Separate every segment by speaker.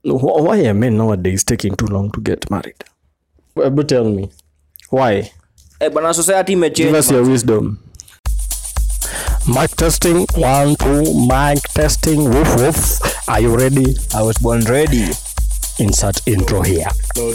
Speaker 1: Wh- why are men nowadays taking too long to get married Ebu tell me why
Speaker 2: Eh, bana society
Speaker 1: give
Speaker 2: imechange
Speaker 1: us your wisdom mic testing one two mic testing woof woof are you ready
Speaker 2: i was born ready
Speaker 1: insert intro here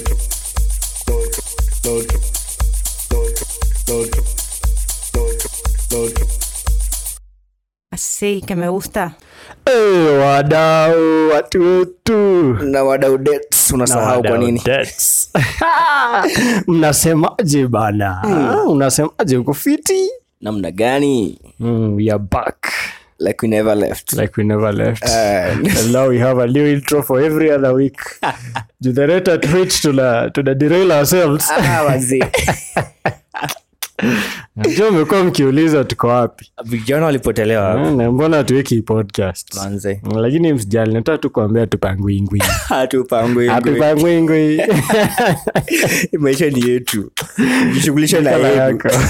Speaker 3: Así que me gusta.
Speaker 1: hey, wadau watu wetu
Speaker 2: na wadau dates unasahau kwa nini
Speaker 1: Dates. mnasemaje bana unasemaje uko fiti
Speaker 2: namna gani
Speaker 1: mm, we are back
Speaker 2: like we never left
Speaker 1: like we never left
Speaker 2: And-
Speaker 1: and now we have a new intro for every other week do the rate at which tuna tuna derail ourselves
Speaker 2: Ah, wazee.
Speaker 1: jo umekuwa mkiuliza tuko wapi
Speaker 2: vijana walipotelewa
Speaker 1: Eh, na mbona tuweki podcast
Speaker 2: manze
Speaker 1: lakini msijali nataka tu kuambia tupangwingwi
Speaker 2: hatupangwi
Speaker 1: hatupangwingwi
Speaker 2: maisha ni yetu jishughulisha na
Speaker 1: Kala
Speaker 2: yetu
Speaker 1: yako.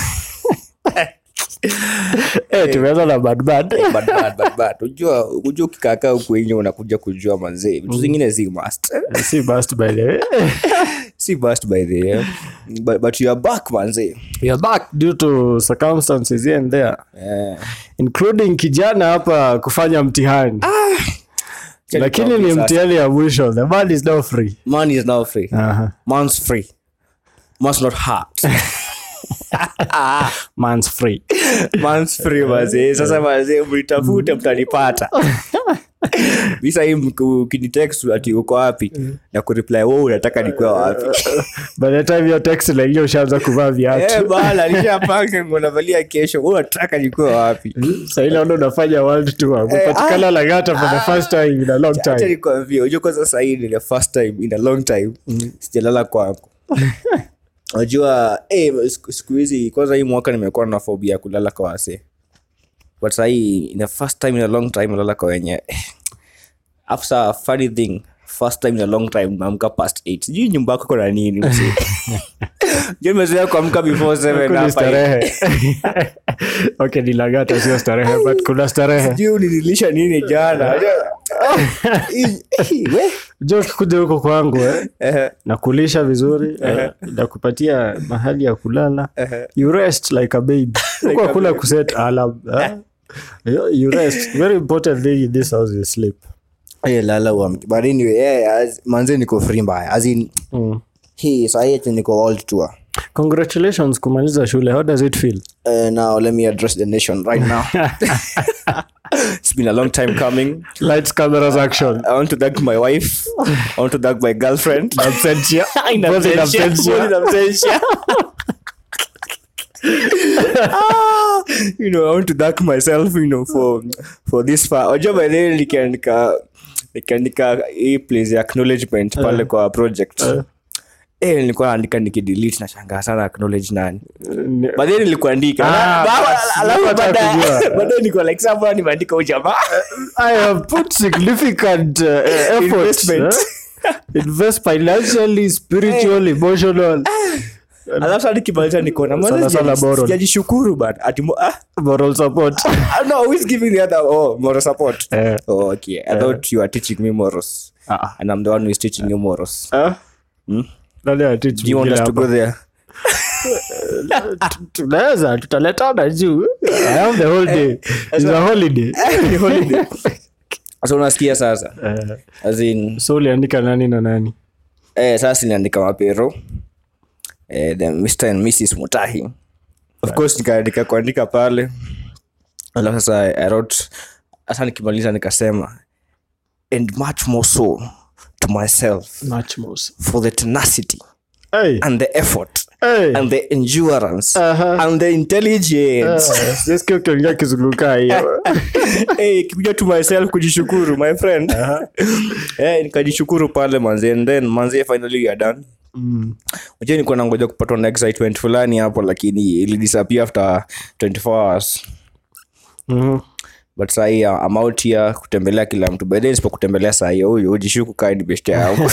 Speaker 1: Eh, tumeanza na badbad
Speaker 2: Bad, bad, bad, bad. Unajua unajua ukikaakaa huku nje unakuja kujua manzee vitu zingine si must
Speaker 1: si bust by the way
Speaker 2: si must by the way. but, but you are back manzee
Speaker 1: we are back due to circumstances here and there
Speaker 2: Eh,
Speaker 1: including kijana hapa kufanya mtihani lakini ni
Speaker 2: Sasa.
Speaker 1: mtihani ya mwisho the man is now free
Speaker 2: man is now free
Speaker 1: Aha.
Speaker 2: man's free man's not hurt
Speaker 1: man's free
Speaker 2: man's free mazee sasa mazee mlitafute mtanipata bisa hii mku- ukinitext ati uko wapi na kureply wo unataka nikuwa wapi
Speaker 1: by the time your text laingia ushaanza kuvaa
Speaker 2: Eh,
Speaker 1: viatu
Speaker 2: bana nishapanga unavalia kesho wewe unataka nikuwa wapi
Speaker 1: sahii naona unafanya world tour umepatikana langata for the first time in a long
Speaker 2: acha
Speaker 1: time
Speaker 2: nikwambie unajua kwanza sahii ni the first time in a long time sijalala kwangu unajua eh, siku- siku hizi kwanza hii mwaka nimekuwa na phobia ya kulala kwa wase but sahii in the first time in a long time nalala kwa wenye after a funny thing first time in a long time naamka past 8 sijui nyumba yako kuna nini mzee. Unajua nimezoea kuamka before 7
Speaker 1: Huku ni
Speaker 2: hapa
Speaker 1: starehe okay ni langata sio starehe but kuna starehe
Speaker 2: sijui ulinilisha nini jana Hii- hii, we.
Speaker 1: jo ukikuja huko kwangu eh,
Speaker 2: Eh,
Speaker 1: nakulisha vizuri eh, nakupatia mahali ya kulala you rest like a baby huko hakuna kuset alarm eh. You- you rest very important thing in this house is sleep
Speaker 2: Eh, lala uamke. But anyway, eh, as- manze niko free mbaya as in
Speaker 1: mm.
Speaker 2: hii sahi ati niko world tour
Speaker 1: congratulations kumaliza shule how does it feel
Speaker 2: Uh, now let me address the nation right now it's been a long time coming
Speaker 1: lights cameras action
Speaker 2: i want to thank my wife i want to thank my girlfriend
Speaker 1: absentia
Speaker 2: In
Speaker 1: Both in
Speaker 2: absentia.
Speaker 1: absentia.
Speaker 2: Both in absentia. Ah, you know i want to thank myself you know for for this far ojo by then nikiandika nikiandika hii place ya acknowledgement pale kwa project eh nilikuwa naandika nikidelete na shangaa sana acknowledge nani
Speaker 1: Ni-
Speaker 2: baadaye nilikuandika
Speaker 1: Ah,
Speaker 2: Ba-
Speaker 1: bas,
Speaker 2: alafu
Speaker 1: nataka
Speaker 2: baadaye-
Speaker 1: kujua.
Speaker 2: baadaye niko like "Sasa mbona nimeandika huyu jamaa
Speaker 1: I have put significant uh, effort.
Speaker 2: Investment.
Speaker 1: eh? Invest financially, spiritual, emotional,
Speaker 2: alafu sasa nikimaliza nikaona
Speaker 1: Sana
Speaker 2: "Mbona
Speaker 1: sana
Speaker 2: sija-
Speaker 1: borrow."
Speaker 2: sijajishukuru bana ati mo- ah
Speaker 1: moral support.
Speaker 2: I'm not always giving the other oh moral support
Speaker 1: Eh.
Speaker 2: oh okay i thought you are teaching me morals
Speaker 1: Ah.
Speaker 2: and i'm the one who is teaching you morals
Speaker 1: Ah? Nani anateach
Speaker 2: do you want
Speaker 1: mwingine
Speaker 2: us to
Speaker 1: hapa?
Speaker 2: go there
Speaker 1: tunaweza tutaletana juu I have the whole day It's a holiday
Speaker 2: Ni holiday. so unasikia sasa
Speaker 1: Eh,
Speaker 2: as in
Speaker 1: so uliandika nani na nani
Speaker 2: eh, sasa niliandika mapero eh, the mr and mrs mutahi of course nikaandika kuandika pale alafu sasa i wrote hasa nikimaliza nikasema and much more so to myself
Speaker 1: much more
Speaker 2: for the tenacity
Speaker 1: hey
Speaker 2: and the effort
Speaker 1: hey
Speaker 2: and the endurance
Speaker 1: Aha.
Speaker 2: and the intelligence
Speaker 1: sisikia ukiongea kizunguka hiyo
Speaker 2: hey, kikuja to myself kujishukuru my friend hey, nikajishukuru pale manzi and then manzi finally we are done
Speaker 1: Mm.
Speaker 2: unajua nilikuwa nangoja kupatwa na excitement fulani hapo lakini ilidisappear after 24 hours
Speaker 1: Mhm.
Speaker 2: but sahii I'm out here kutembelea kila mtu by then sipo kutembelea sahii huyu ujishuku kaa ni beshte yangu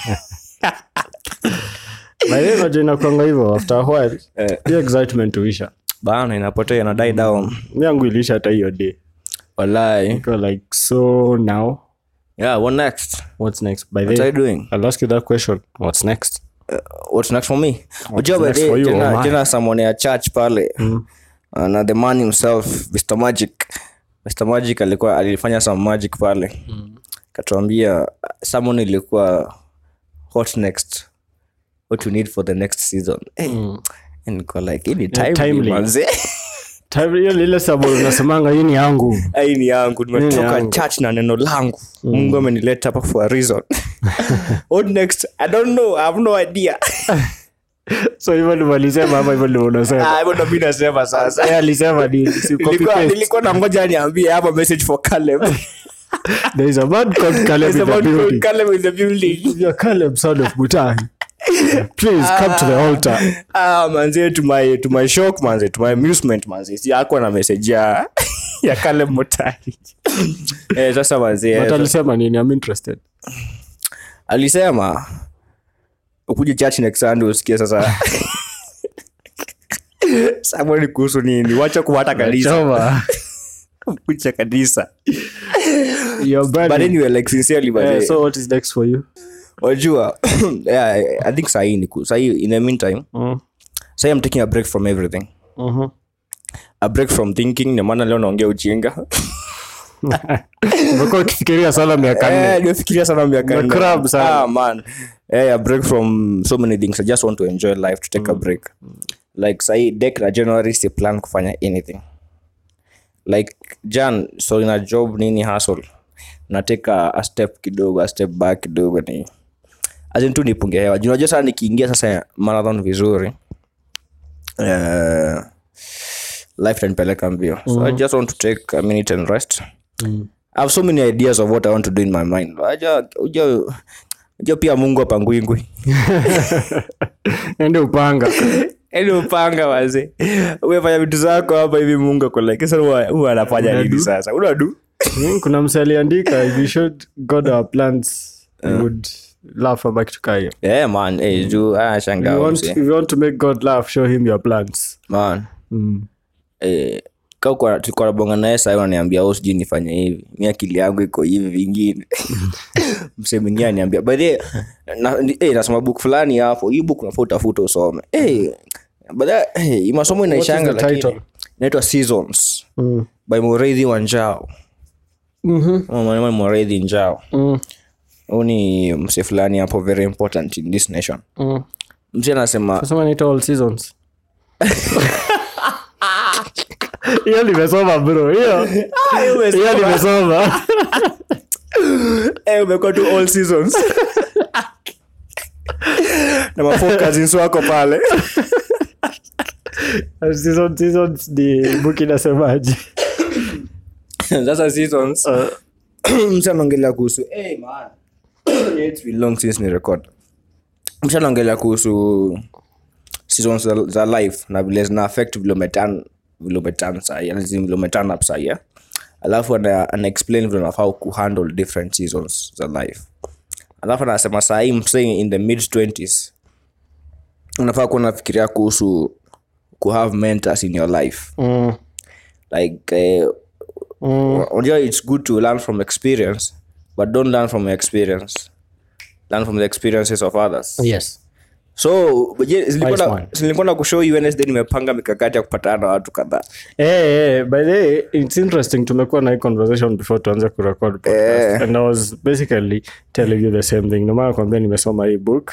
Speaker 1: By the way, unajua inakuanga hivyo after a while
Speaker 2: Eh.
Speaker 1: hiyo excitement huisha
Speaker 2: bana inapotea ina die down
Speaker 1: mi yangu iliisha hata hiyo day
Speaker 2: walai
Speaker 1: Iko like so now
Speaker 2: yeah what next
Speaker 1: what's next by
Speaker 2: what
Speaker 1: the
Speaker 2: are you doing
Speaker 1: i'll ask you that question what's next
Speaker 2: what's next for me unajua by
Speaker 1: next
Speaker 2: the
Speaker 1: for you,
Speaker 2: jana,
Speaker 1: oh my.
Speaker 2: jana someone ya church pale uh, na the man himself mr magic mr magic alikuwa alifanya some magic pale katuambia someone ilikuwa hot next what you need for the next season hey. and niko like hii ni timely,
Speaker 1: timely.
Speaker 2: manze.
Speaker 1: Time- hiyo lile sababu unasemanga hii ni yangu
Speaker 2: hii ni yangu nimetoka
Speaker 1: yangu.
Speaker 2: church na neno langu mungu amenileta hapa for a reason what next i don't know i have no idea
Speaker 1: so hivyo ndivyo alisema ama hivyo ndivyo unasema
Speaker 2: Ah, hivyo ndo mi nasema sasa
Speaker 1: Yeye alisema ni si copy
Speaker 2: nilikuwa
Speaker 1: paste.
Speaker 2: nilikuwa na ngoja niambie hapa message for Caleb.
Speaker 1: there is a man called Caleb
Speaker 2: There's
Speaker 1: in
Speaker 2: a
Speaker 1: the
Speaker 2: man called
Speaker 1: building
Speaker 2: Caleb in the building.
Speaker 1: you're Caleb son of Mutahi please come to the altar
Speaker 2: Ah, manze to my to my shock manze to my amusement manze si ako na message ya ya Caleb Mutari. eh sasa manze
Speaker 1: but
Speaker 2: eh,
Speaker 1: alisema nini i'm interested
Speaker 2: alisema ukuje church next Sunday usikie sasa Sababu ni kuhusu nini wacha kuwata kanisa
Speaker 1: Choma.
Speaker 2: kucha kanisa
Speaker 1: You're
Speaker 2: but
Speaker 1: burning.
Speaker 2: anyway like sincerely
Speaker 1: Eh,
Speaker 2: manze
Speaker 1: so what is next for you
Speaker 2: wajua yeah, i think sahii ni ku- sahii in the meantime
Speaker 1: Mm.
Speaker 2: sahii i'm taking a break from everything
Speaker 1: Mhm.
Speaker 2: a break from thinking ndio maana leo naongea ujinga
Speaker 1: umekuwa ukifikiria sana miaka nne
Speaker 2: Eh, nimefikiria sana miaka
Speaker 1: Una
Speaker 2: nne.
Speaker 1: crab sana.
Speaker 2: Ah, man Eh, a break from so many things i just want to enjoy life to take a break like sahii dek na january si plan kufanya anything like jan so ina job nini hustle nateka a step kidogo a step back kidogo ni azin tu nipunge hewa Juu unajua sana nikiingia sasa marathon vizuri uh, life tanipeleka mbio so i just want to take a minute and rest I have so many ideas of what i want to do in my mind Aja- uja uja pia mungu apangwingwi
Speaker 1: ende upanga
Speaker 2: eni upanga waze umefanya vitu zako hapa hivi mungu akoleke sasa huwa- huwa anafanya nini
Speaker 1: Unadu.
Speaker 2: sasa unadu
Speaker 1: Mm, kuna mse aliandika if you showed god our plans he would laugh ama kitu kaa hiyo
Speaker 2: yeah, man eh, juu
Speaker 1: if you
Speaker 2: anashangaa
Speaker 1: want,
Speaker 2: mse.
Speaker 1: if you want to make god laugh show him your plans
Speaker 2: man
Speaker 1: mm.
Speaker 2: eh, ka kwa- tulikuwa nabonga naye sahii wananiambia au sijui nifanye hivi mi akili yangu iko hivi vingine mse mwingine aniambia by the way, na, ni- eh, nasoma book fulani hapo hii book unafaa utafuta usome eh, but that, eh, hii masomo inaishanga
Speaker 1: the
Speaker 2: lakini
Speaker 1: title?
Speaker 2: inaitwa seasons
Speaker 1: Mm.
Speaker 2: by mureithi wa njao
Speaker 1: Mhm.
Speaker 2: Mwanaume mureithi njao
Speaker 1: Mm.
Speaker 2: huu ni mse fulani hapo very important in this nation
Speaker 1: Mm.
Speaker 2: mse anasema
Speaker 1: Nasema inaitwa all seasons hiyo nimesoma bro hiyo hiyo nimesoma
Speaker 2: eh, umekuwa tu all seasons na mafocusins wako pale
Speaker 1: season seasons ni book inasemaje
Speaker 2: sasa seasons msa anaongelea kuhusu hey, man. It's been long since ni record msa anaongelea kuhusu seasons za, za life na vile zina affect vile umetan vile umetan sahi yani vile umetan up sahi eh? alafu ana, ana explain vile unafaa kuhandle different seasons za life alafu anasema sahii msee in the mid 20s unafaa kuwa unafikiria kuhusu kuhave mentors in your life
Speaker 1: mm.
Speaker 2: like eh,
Speaker 1: Mm.
Speaker 2: unajua it's good to learn from experience but don't learn from your experience learn from the experiences of others
Speaker 1: yes
Speaker 2: so je, zilikuwa
Speaker 1: Wise
Speaker 2: na-
Speaker 1: man.
Speaker 2: zilikuwa na kushow you Wednesday nimepanga mikakati ya kupatana na watu kadhaa
Speaker 1: Hey, hey, by the way, it's interesting tumekuwa na hii conversation before tuanze kurecord podcast and i was basically telling you the same thing nomaa kwambia nimesoma hii book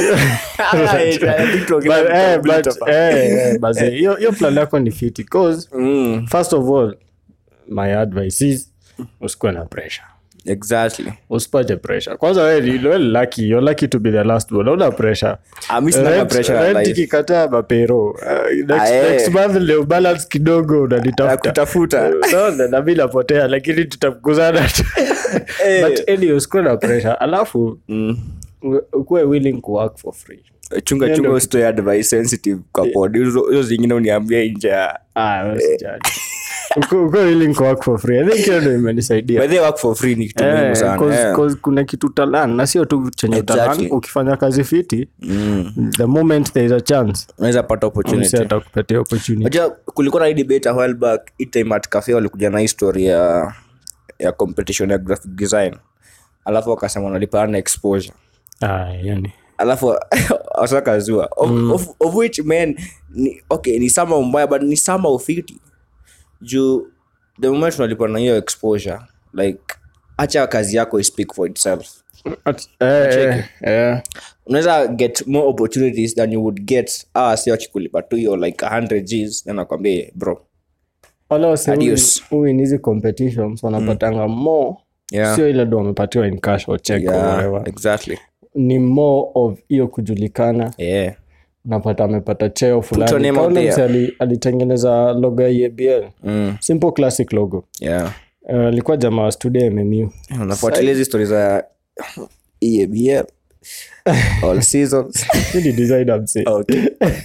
Speaker 1: but, eh, but, eh, eh, basi, hiyo hiyo plan yako ni fiti cause
Speaker 2: Mm,
Speaker 1: first of all my advice is usikuwe na pressure
Speaker 2: exactly
Speaker 1: usipate pressure kwanza we ni- we ni lucky you're lucky to be the last one una pressure
Speaker 2: Ah, mi sina
Speaker 1: Rent-
Speaker 2: pressure ya
Speaker 1: rent
Speaker 2: life.
Speaker 1: ikikataa mapero Uh, next,
Speaker 2: Ah, eh.
Speaker 1: next month leo balance kidogo unanitafuta
Speaker 2: kutafuta
Speaker 1: no, na mi napotea lakini tutafukuzana tu
Speaker 2: Eh.
Speaker 1: but anyway usikuwe na pressure alafu
Speaker 2: Mm.
Speaker 1: u- ukuwe willing to work for free
Speaker 2: chunga chunga usitoe advice sensitive kwa pod hizo hizo zingine uniambie nje ya
Speaker 1: ah, wewe usijali. Uku- ukuwe willing to work for free i think hiyo ndo imenisaidia
Speaker 2: by the way, work for free ni kitu muhimu
Speaker 1: Eh,
Speaker 2: sana
Speaker 1: cause-
Speaker 2: eh.
Speaker 1: cause kuna kitu talan na sio tu chenye
Speaker 2: Exactly.
Speaker 1: utalan ukifanya kazi fiti
Speaker 2: Mm.
Speaker 1: the moment there is a chance
Speaker 2: unaweza pata opportunity
Speaker 1: msi atakupatia opportunity
Speaker 2: Unajua kulikuwa na hii debate a while back hii time at cafe walikuja na hii story ya ya competition ya graphic design alafu wakasema wanalipaana exposure
Speaker 1: Ah, yani.
Speaker 2: alafu wasakazua of, of, of which man ni, okay ni sama mbaya but ni sama ufiti juu the moment unalipa na hiyo exposure like acha kazi yako i speak for itself
Speaker 1: At- eh, eh, eh.
Speaker 2: unaweza get more opportunities than you would get ah, si wakikulipa tu hiyo like 100 gs then nakwambia bro
Speaker 1: Wale wase
Speaker 2: Adios.
Speaker 1: who in hizi competitions wanapatanga more
Speaker 2: Yeah.
Speaker 1: sio ile do wamepatiwa in cash or check or
Speaker 2: yeah,
Speaker 1: whatever.
Speaker 2: exactly
Speaker 1: ni more of hiyo kujulikana
Speaker 2: yeah
Speaker 1: napata amepata cheo
Speaker 2: your
Speaker 1: fulani
Speaker 2: name out
Speaker 1: Kaule
Speaker 2: there.
Speaker 1: mse ali- alitengeneza logo ya EABL
Speaker 2: mm,
Speaker 1: simple classic logo
Speaker 2: yeah
Speaker 1: Uh, alikuwa jamaa wa studio MMU
Speaker 2: unafuatilia hizi stori za EABL all seasons
Speaker 1: Really design mse
Speaker 2: okay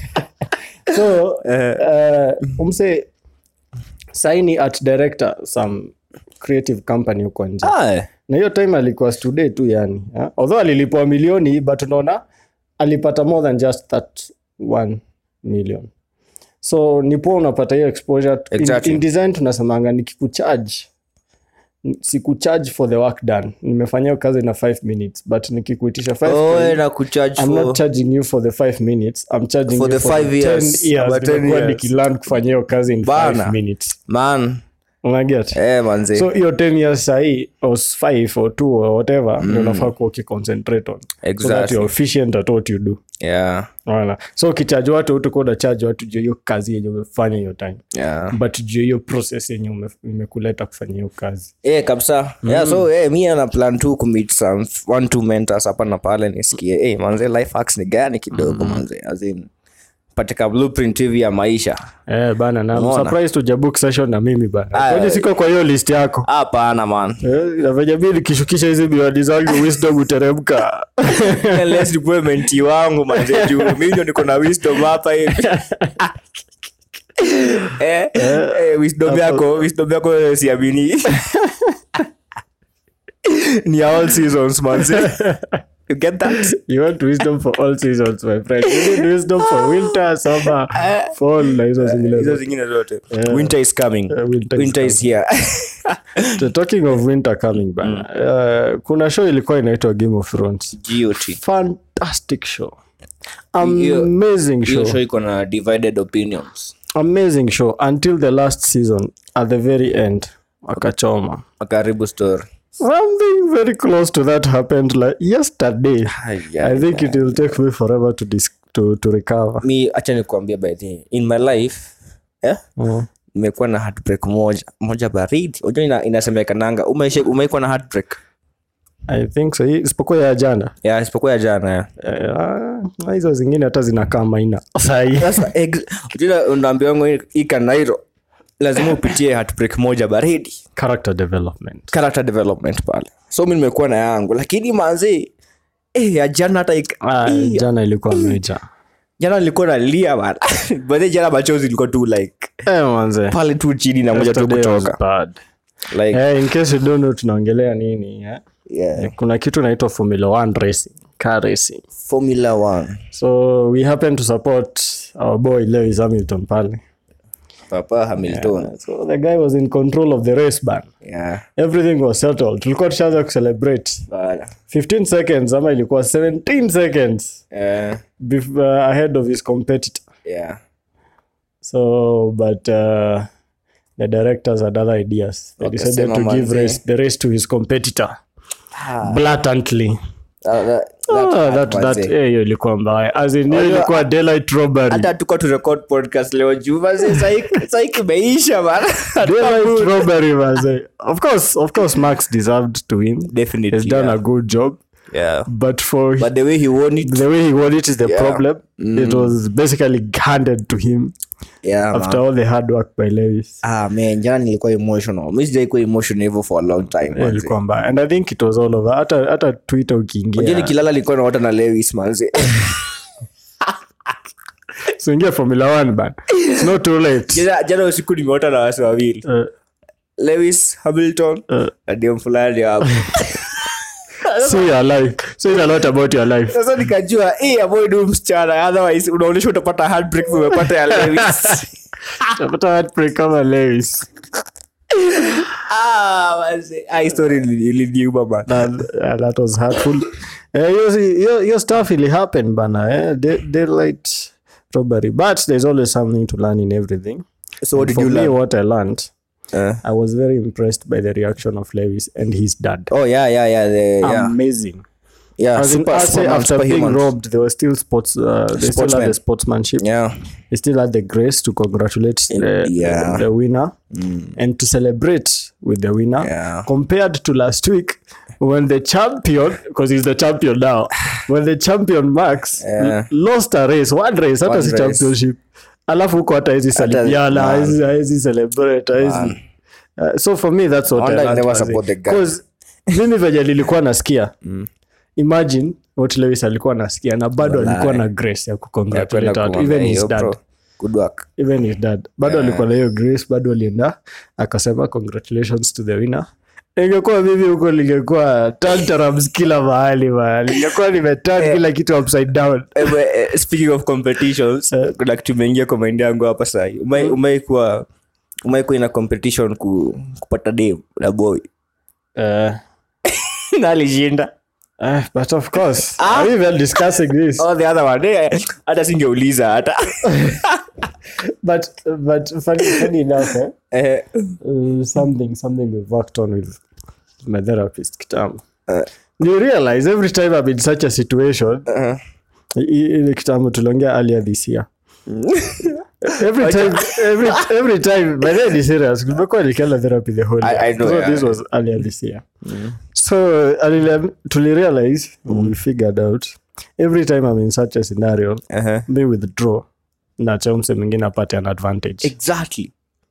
Speaker 1: so uh, umse saini art director some creative company huko nje
Speaker 2: ah,
Speaker 1: na hiyo time alikuwa stude tu yani ha? although alilipwa milioni but unaona alipata more than just that one million so nipo unapata hiyo exposure
Speaker 2: Exactly.
Speaker 1: in, in design tunasemanga nikikucharge sikucharge for the work done nimefanya hiyo kazi na 5 minutes but nikikuitisha 5
Speaker 2: oh, na kucharge
Speaker 1: I'm
Speaker 2: for
Speaker 1: not charging you for the 5 minutes I'm charging
Speaker 2: For
Speaker 1: you
Speaker 2: the
Speaker 1: for
Speaker 2: five
Speaker 1: the
Speaker 2: years.
Speaker 1: 10 years
Speaker 2: About 10
Speaker 1: nimekuwa
Speaker 2: years.
Speaker 1: nikilearn kufanya hiyo kazi in 5
Speaker 2: Bana.
Speaker 1: minutes
Speaker 2: man
Speaker 1: unaget
Speaker 2: eh manze
Speaker 1: so hiyo 10 years sahii or 5 or 2 or whatever ndio unafaa kuwa ukiconcentrate on so that
Speaker 2: Exactly.
Speaker 1: you're efficient at what you do
Speaker 2: yeah
Speaker 1: Unaona? so ukichaji watu utakuwa unachaji watu juu ya hiyo kazi yenye umefanya hiyo time
Speaker 2: yeah
Speaker 1: but juu ya hiyo process yenye ume- imekuleta kufanya hiyo kazi
Speaker 2: Eh, kabisa yeah, so eh, mi ana plan tu kumit some one two mentors hapa na pale nisikie eh, manze life hacks ni gani kidogo manze as in patika blueprint hivi ya maisha
Speaker 1: eh, bana na I'm
Speaker 2: Unaona?
Speaker 1: surprised tujabook session na mimi bana
Speaker 2: Ah,
Speaker 1: kwani siko kwa hiyo list yako
Speaker 2: hapana man
Speaker 1: Eh, na venye mi nikishukisha hizi miwani zangu wisdom uteremka
Speaker 2: Unless nikuwe menti wangu manze juu mi ndio niko na wisdom hapa hivi eh, eh, wisdom yako wisdom yako eh, siamini ni ya all seasons manze you get that
Speaker 1: you want wisdom for all seasons my friend you need wisdom for winter summer fall na hizo zingine
Speaker 2: hizo
Speaker 1: zote.
Speaker 2: zingine zote winter is coming
Speaker 1: Eh, winter is
Speaker 2: winter is here
Speaker 1: So talking of winter coming bana uh, kuna show ilikuwa inaitwa game of thrones
Speaker 2: GOT.
Speaker 1: fantastic show
Speaker 2: Hiyo-
Speaker 1: amazing
Speaker 2: hiyo
Speaker 1: show
Speaker 2: show iko na divided opinions
Speaker 1: amazing show until the last season at the very end wakachoma
Speaker 2: karibu story
Speaker 1: something very close to that happened like yesterday i think it will take me forever to dis- to, to recover
Speaker 2: mi acha nikuambia by the way, in my life eh?
Speaker 1: Mm.
Speaker 2: nimekuwa na heartbreak moja moja baridi unajua ina, inasemekananga umeisha- umeikuwa na heartbreak
Speaker 1: i think so Hii- isipokuwa ya jana
Speaker 2: ya isipokuwa ya jana ya.
Speaker 1: Eh, ah, hizo zingine hata zinakaa maina sahii
Speaker 2: sasa ex- unajua unaambia wangu hii- hii kanairo lazima upitie heartbreak moja baridi
Speaker 1: character development
Speaker 2: character development pale so mi nimekuwa na yangu lakini manzi eh, ya jana hata ik-
Speaker 1: ah,
Speaker 2: eh,
Speaker 1: jana ilikuwa meja
Speaker 2: jana nilikuwa nalia bana but jana machozi ilikuwa tu like
Speaker 1: eh, manze
Speaker 2: pale tu chini na moja tu
Speaker 1: Yesterday was
Speaker 2: kutoka
Speaker 1: bad.
Speaker 2: like
Speaker 1: Eh, in case you don't know tunaongelea nini eh?
Speaker 2: yeah.
Speaker 1: kuna kitu inaitwa formula 1 racing car racing
Speaker 2: formula 1
Speaker 1: so we happen to support our boy lewis hamilton pale
Speaker 2: papa hamilton
Speaker 1: so the guy was in control of the race ban
Speaker 2: yeah.
Speaker 1: everything was settled tulikuwa tushaanza kucelebrate
Speaker 2: Bana.
Speaker 1: 15 seconds ama ilikuwa 17 seconds
Speaker 2: Eh,
Speaker 1: bef- uh, ahead of his competitor
Speaker 2: yeah.
Speaker 1: so but uh, the directors had other ideas they
Speaker 2: Okay,
Speaker 1: decided
Speaker 2: sema
Speaker 1: to give
Speaker 2: manze.
Speaker 1: race, the race to his competitor blatantly
Speaker 2: That- that-
Speaker 1: Ah,
Speaker 2: that
Speaker 1: that,
Speaker 2: hurt
Speaker 1: that,
Speaker 2: manze.
Speaker 1: eh, hiyo ilikuwa mbaya As in, hiyo
Speaker 2: Unajua-
Speaker 1: ilikuwa daylight robbery
Speaker 2: hata tuka tu record podcast leo juu manze, sahi- sahi kimeisha bana
Speaker 1: daylight robbery manze. of course of course max deserved to win
Speaker 2: Definitely,
Speaker 1: he's done
Speaker 2: yeah.
Speaker 1: a good job
Speaker 2: yeah.
Speaker 1: but for
Speaker 2: but the way he won it
Speaker 1: the way he won it is the
Speaker 2: Yeah.
Speaker 1: problem it was basically handed to him
Speaker 2: yeah, man.
Speaker 1: after all the hard work by lewis
Speaker 2: ah man jana nilikuwa emotional mi sijaikuwa emotional hivyo for a long time
Speaker 1: Yeah,
Speaker 2: manze.
Speaker 1: ilikuwa mbaya and i think it was all over hata hata twitter
Speaker 2: Unajua
Speaker 1: ukiingia
Speaker 2: nikilala nilikuwa naota na lewis manze
Speaker 1: usiingia formula 1 ban it's not too late
Speaker 2: jana jana usiku nimeota na wasi wawili
Speaker 1: uh,
Speaker 2: lewis hamilton
Speaker 1: uh,
Speaker 2: na dem fulani hapo
Speaker 1: so your life so it's a lot about your life
Speaker 2: sasa nikajua hey, avoid huyu msichana otherwise unaonyesha utapata heartbreak umepata ya lewis
Speaker 1: Utapata heartbreak kama lewis
Speaker 2: Ah, manze. Ah, hii story ili- iliniuma man.
Speaker 1: And, uh, that was hurtful Eh, hiyo si- hiyo hiyo stuff ili happen bana eh? Day- daylight robbery but there's always something to learn in everything
Speaker 2: So what
Speaker 1: And
Speaker 2: did
Speaker 1: for
Speaker 2: you
Speaker 1: me
Speaker 2: learn?
Speaker 1: what i learned
Speaker 2: Eh.
Speaker 1: i was very impressed by the reaction of lewis and his dad
Speaker 2: Oh, yeah, yeah, yeah, the- yeah.
Speaker 1: amazing
Speaker 2: Yeah,
Speaker 1: As in,
Speaker 2: super-
Speaker 1: Arsenal,
Speaker 2: superman,
Speaker 1: after being
Speaker 2: superhumans.
Speaker 1: robbed they were still sports uh, they still
Speaker 2: Sportsmen.
Speaker 1: had the sportsmanship
Speaker 2: Yeah.
Speaker 1: they still had the grace to congratulate the,
Speaker 2: yeah.
Speaker 1: the winner and to celebrate with the winner
Speaker 2: Yeah.
Speaker 1: compared to last week when the champion because he's the champion now when the champion max
Speaker 2: Yeah.
Speaker 1: l- lost a race one race hata
Speaker 2: One
Speaker 1: si
Speaker 2: race.
Speaker 1: championship alafu huko hata hizi salimiana
Speaker 2: man.
Speaker 1: hizi hizi celebrate hizi Uh, so for me that's what
Speaker 2: wonder
Speaker 1: I
Speaker 2: I
Speaker 1: learned
Speaker 2: never
Speaker 1: was it.
Speaker 2: support the guy.
Speaker 1: 'Cause mimi venye nilikuwa nasikia imagine what lewis alikuwa nasikia na bado alikuwa na grace ya
Speaker 2: Yeah,
Speaker 1: kucongratulate
Speaker 2: kwenda
Speaker 1: watu
Speaker 2: kumwambia
Speaker 1: even his
Speaker 2: hiyo,
Speaker 1: dad
Speaker 2: bro. Good work.
Speaker 1: even his dad bado alikuwa na hiyo grace bado alienda akasema congratulations to the winner ingekuwa mimi huko lingekuwa tantarams kila mahali mahali lingekuwa limetan kila kitu upside down
Speaker 2: Eh, but, eh, speaking of competitions kuna kitu imeingia kwa maindi yangu hapa sahi umaikuwa umaikuwa ina competition ku, kupata dem na boy
Speaker 1: uh,
Speaker 2: na alishinda
Speaker 1: uh, but of course are we even discussing this
Speaker 2: oh, the other one eh, hata singeuliza hata
Speaker 1: but but funny, funny enough eh?
Speaker 2: Eh,
Speaker 1: uh, something something we've worked on with my therapist kitambo
Speaker 2: Uh.
Speaker 1: you realize every time i'm in such a situation
Speaker 2: uh-huh.
Speaker 1: i- ile kitambo tuliongea earlier this year every time every, every time by then ni serious kumekuwa nikienda therapy the whole
Speaker 2: I-
Speaker 1: year
Speaker 2: I know,
Speaker 1: so
Speaker 2: yeah.
Speaker 1: this was earlier this year so alile- tulirealize we figured out every time i'm in such a scenario
Speaker 2: Uh-huh.
Speaker 1: me withdraw na chamse mwingine apate an advantage
Speaker 2: exactly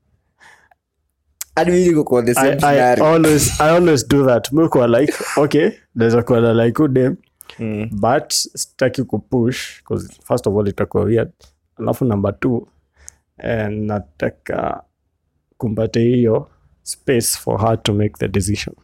Speaker 2: hadi mimi niko kwa the same
Speaker 1: I, I
Speaker 2: scenario.
Speaker 1: always I always do that. Mekuwa like, okay, naweza kuwa na like udem
Speaker 2: Mm.
Speaker 1: but sitaki kupush because first of all itakuwa weird. Alafu number two eh, nataka kumpate hiyo space for her to make the decision.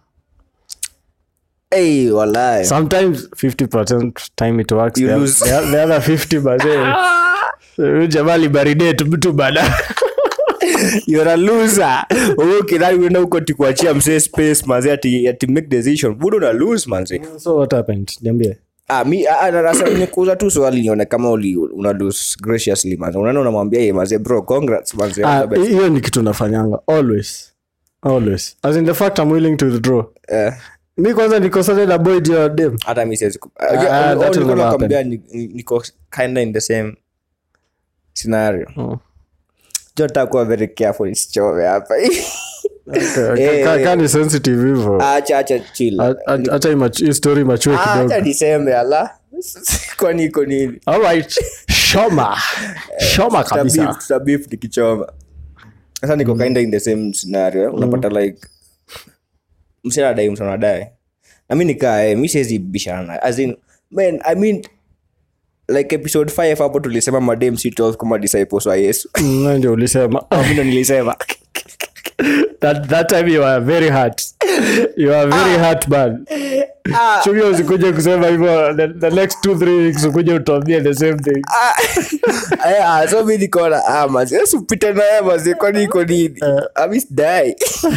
Speaker 2: Hey, walai.
Speaker 1: Sometimes 50% time it works.
Speaker 2: You
Speaker 1: the,
Speaker 2: lose.
Speaker 1: the, the other 50 mazee. Huyu jamaa libaridate mtu bana.
Speaker 2: You're a loser. Wewe kidhani unaenda huko tikuachia msee space manze ati ati make decision. Budo una lose manze.
Speaker 1: so what happened? Niambie.
Speaker 2: Ah mi ah, ah, na sasa nimekuuza tu swali nione kama uli una lose graciously manze. Unaona unamwambia yeye manze bro congrats manze. all
Speaker 1: Ah,
Speaker 2: the best."
Speaker 1: hiyo ni kitu nafanyanga always always as in the fact i'm willing to withdraw
Speaker 2: Eh,
Speaker 1: mi kwanza nikosane na boy juu ya dem
Speaker 2: hata mi siwezi ku-
Speaker 1: Ah,
Speaker 2: Ah,
Speaker 1: that
Speaker 2: oh,
Speaker 1: will
Speaker 2: nilikuwa
Speaker 1: never
Speaker 2: nakwambia ni- ni- niko kinda in the same scenario.
Speaker 1: Oh.
Speaker 2: Jo takuwa very careful isichome hapa.
Speaker 1: Ka- ka- ka ni sensitive hivo
Speaker 2: Acha acha chill.
Speaker 1: hata hii mach- hii story machue
Speaker 2: Ah,
Speaker 1: kidogo
Speaker 2: Acha niseme ala. Kwani iko nini?
Speaker 1: alright shoma shoma kabisa
Speaker 2: Tutabif- tutabif nikichoma sasa niko kinda in the same scenario eh. unapata like msinadai msanadai na mi nikaa eh, mi siwezi bishana naye. as in man i mean like episode 5 hapo tulisema madem si 12 kama disciples wa yesu
Speaker 1: Mm, na ndio ulisema
Speaker 2: mi ndo nilisema
Speaker 1: that, that time you are very hurt you are very hurt man chungi usikuje kusema hivyo the, the next two three weeks ukuje utuambie the same thing
Speaker 2: Eh, ah, so mi nikaona ah, mazi yesu pita naye mazi kwani iko nini amisdai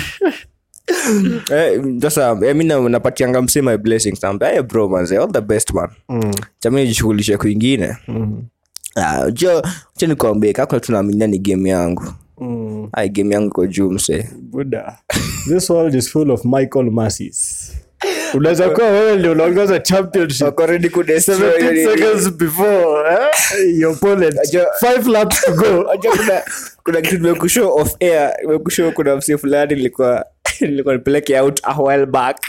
Speaker 2: Eh, sasa eh, mi na- napatianga msee my blessings naambia hey, bro manze all the best man chami nijishughulishe kwingine Ah, jo cha nikuambie kakuna tunaaminia ni game yangu
Speaker 1: mm.
Speaker 2: ai game yangu iko juu msee
Speaker 1: buda this world is full of michael masses unaweza kuwa wewe ndio unaongoza championship
Speaker 2: Wako ready kudestroy
Speaker 1: 17
Speaker 2: hiyo-
Speaker 1: seconds before eh? your opponent
Speaker 2: Ajo-
Speaker 1: five laps to go
Speaker 2: Unajua kuna kuna kitu nimekushow off air nimekushow kuna msee fulani nilikuwa nilikuwa nipeleke out a while back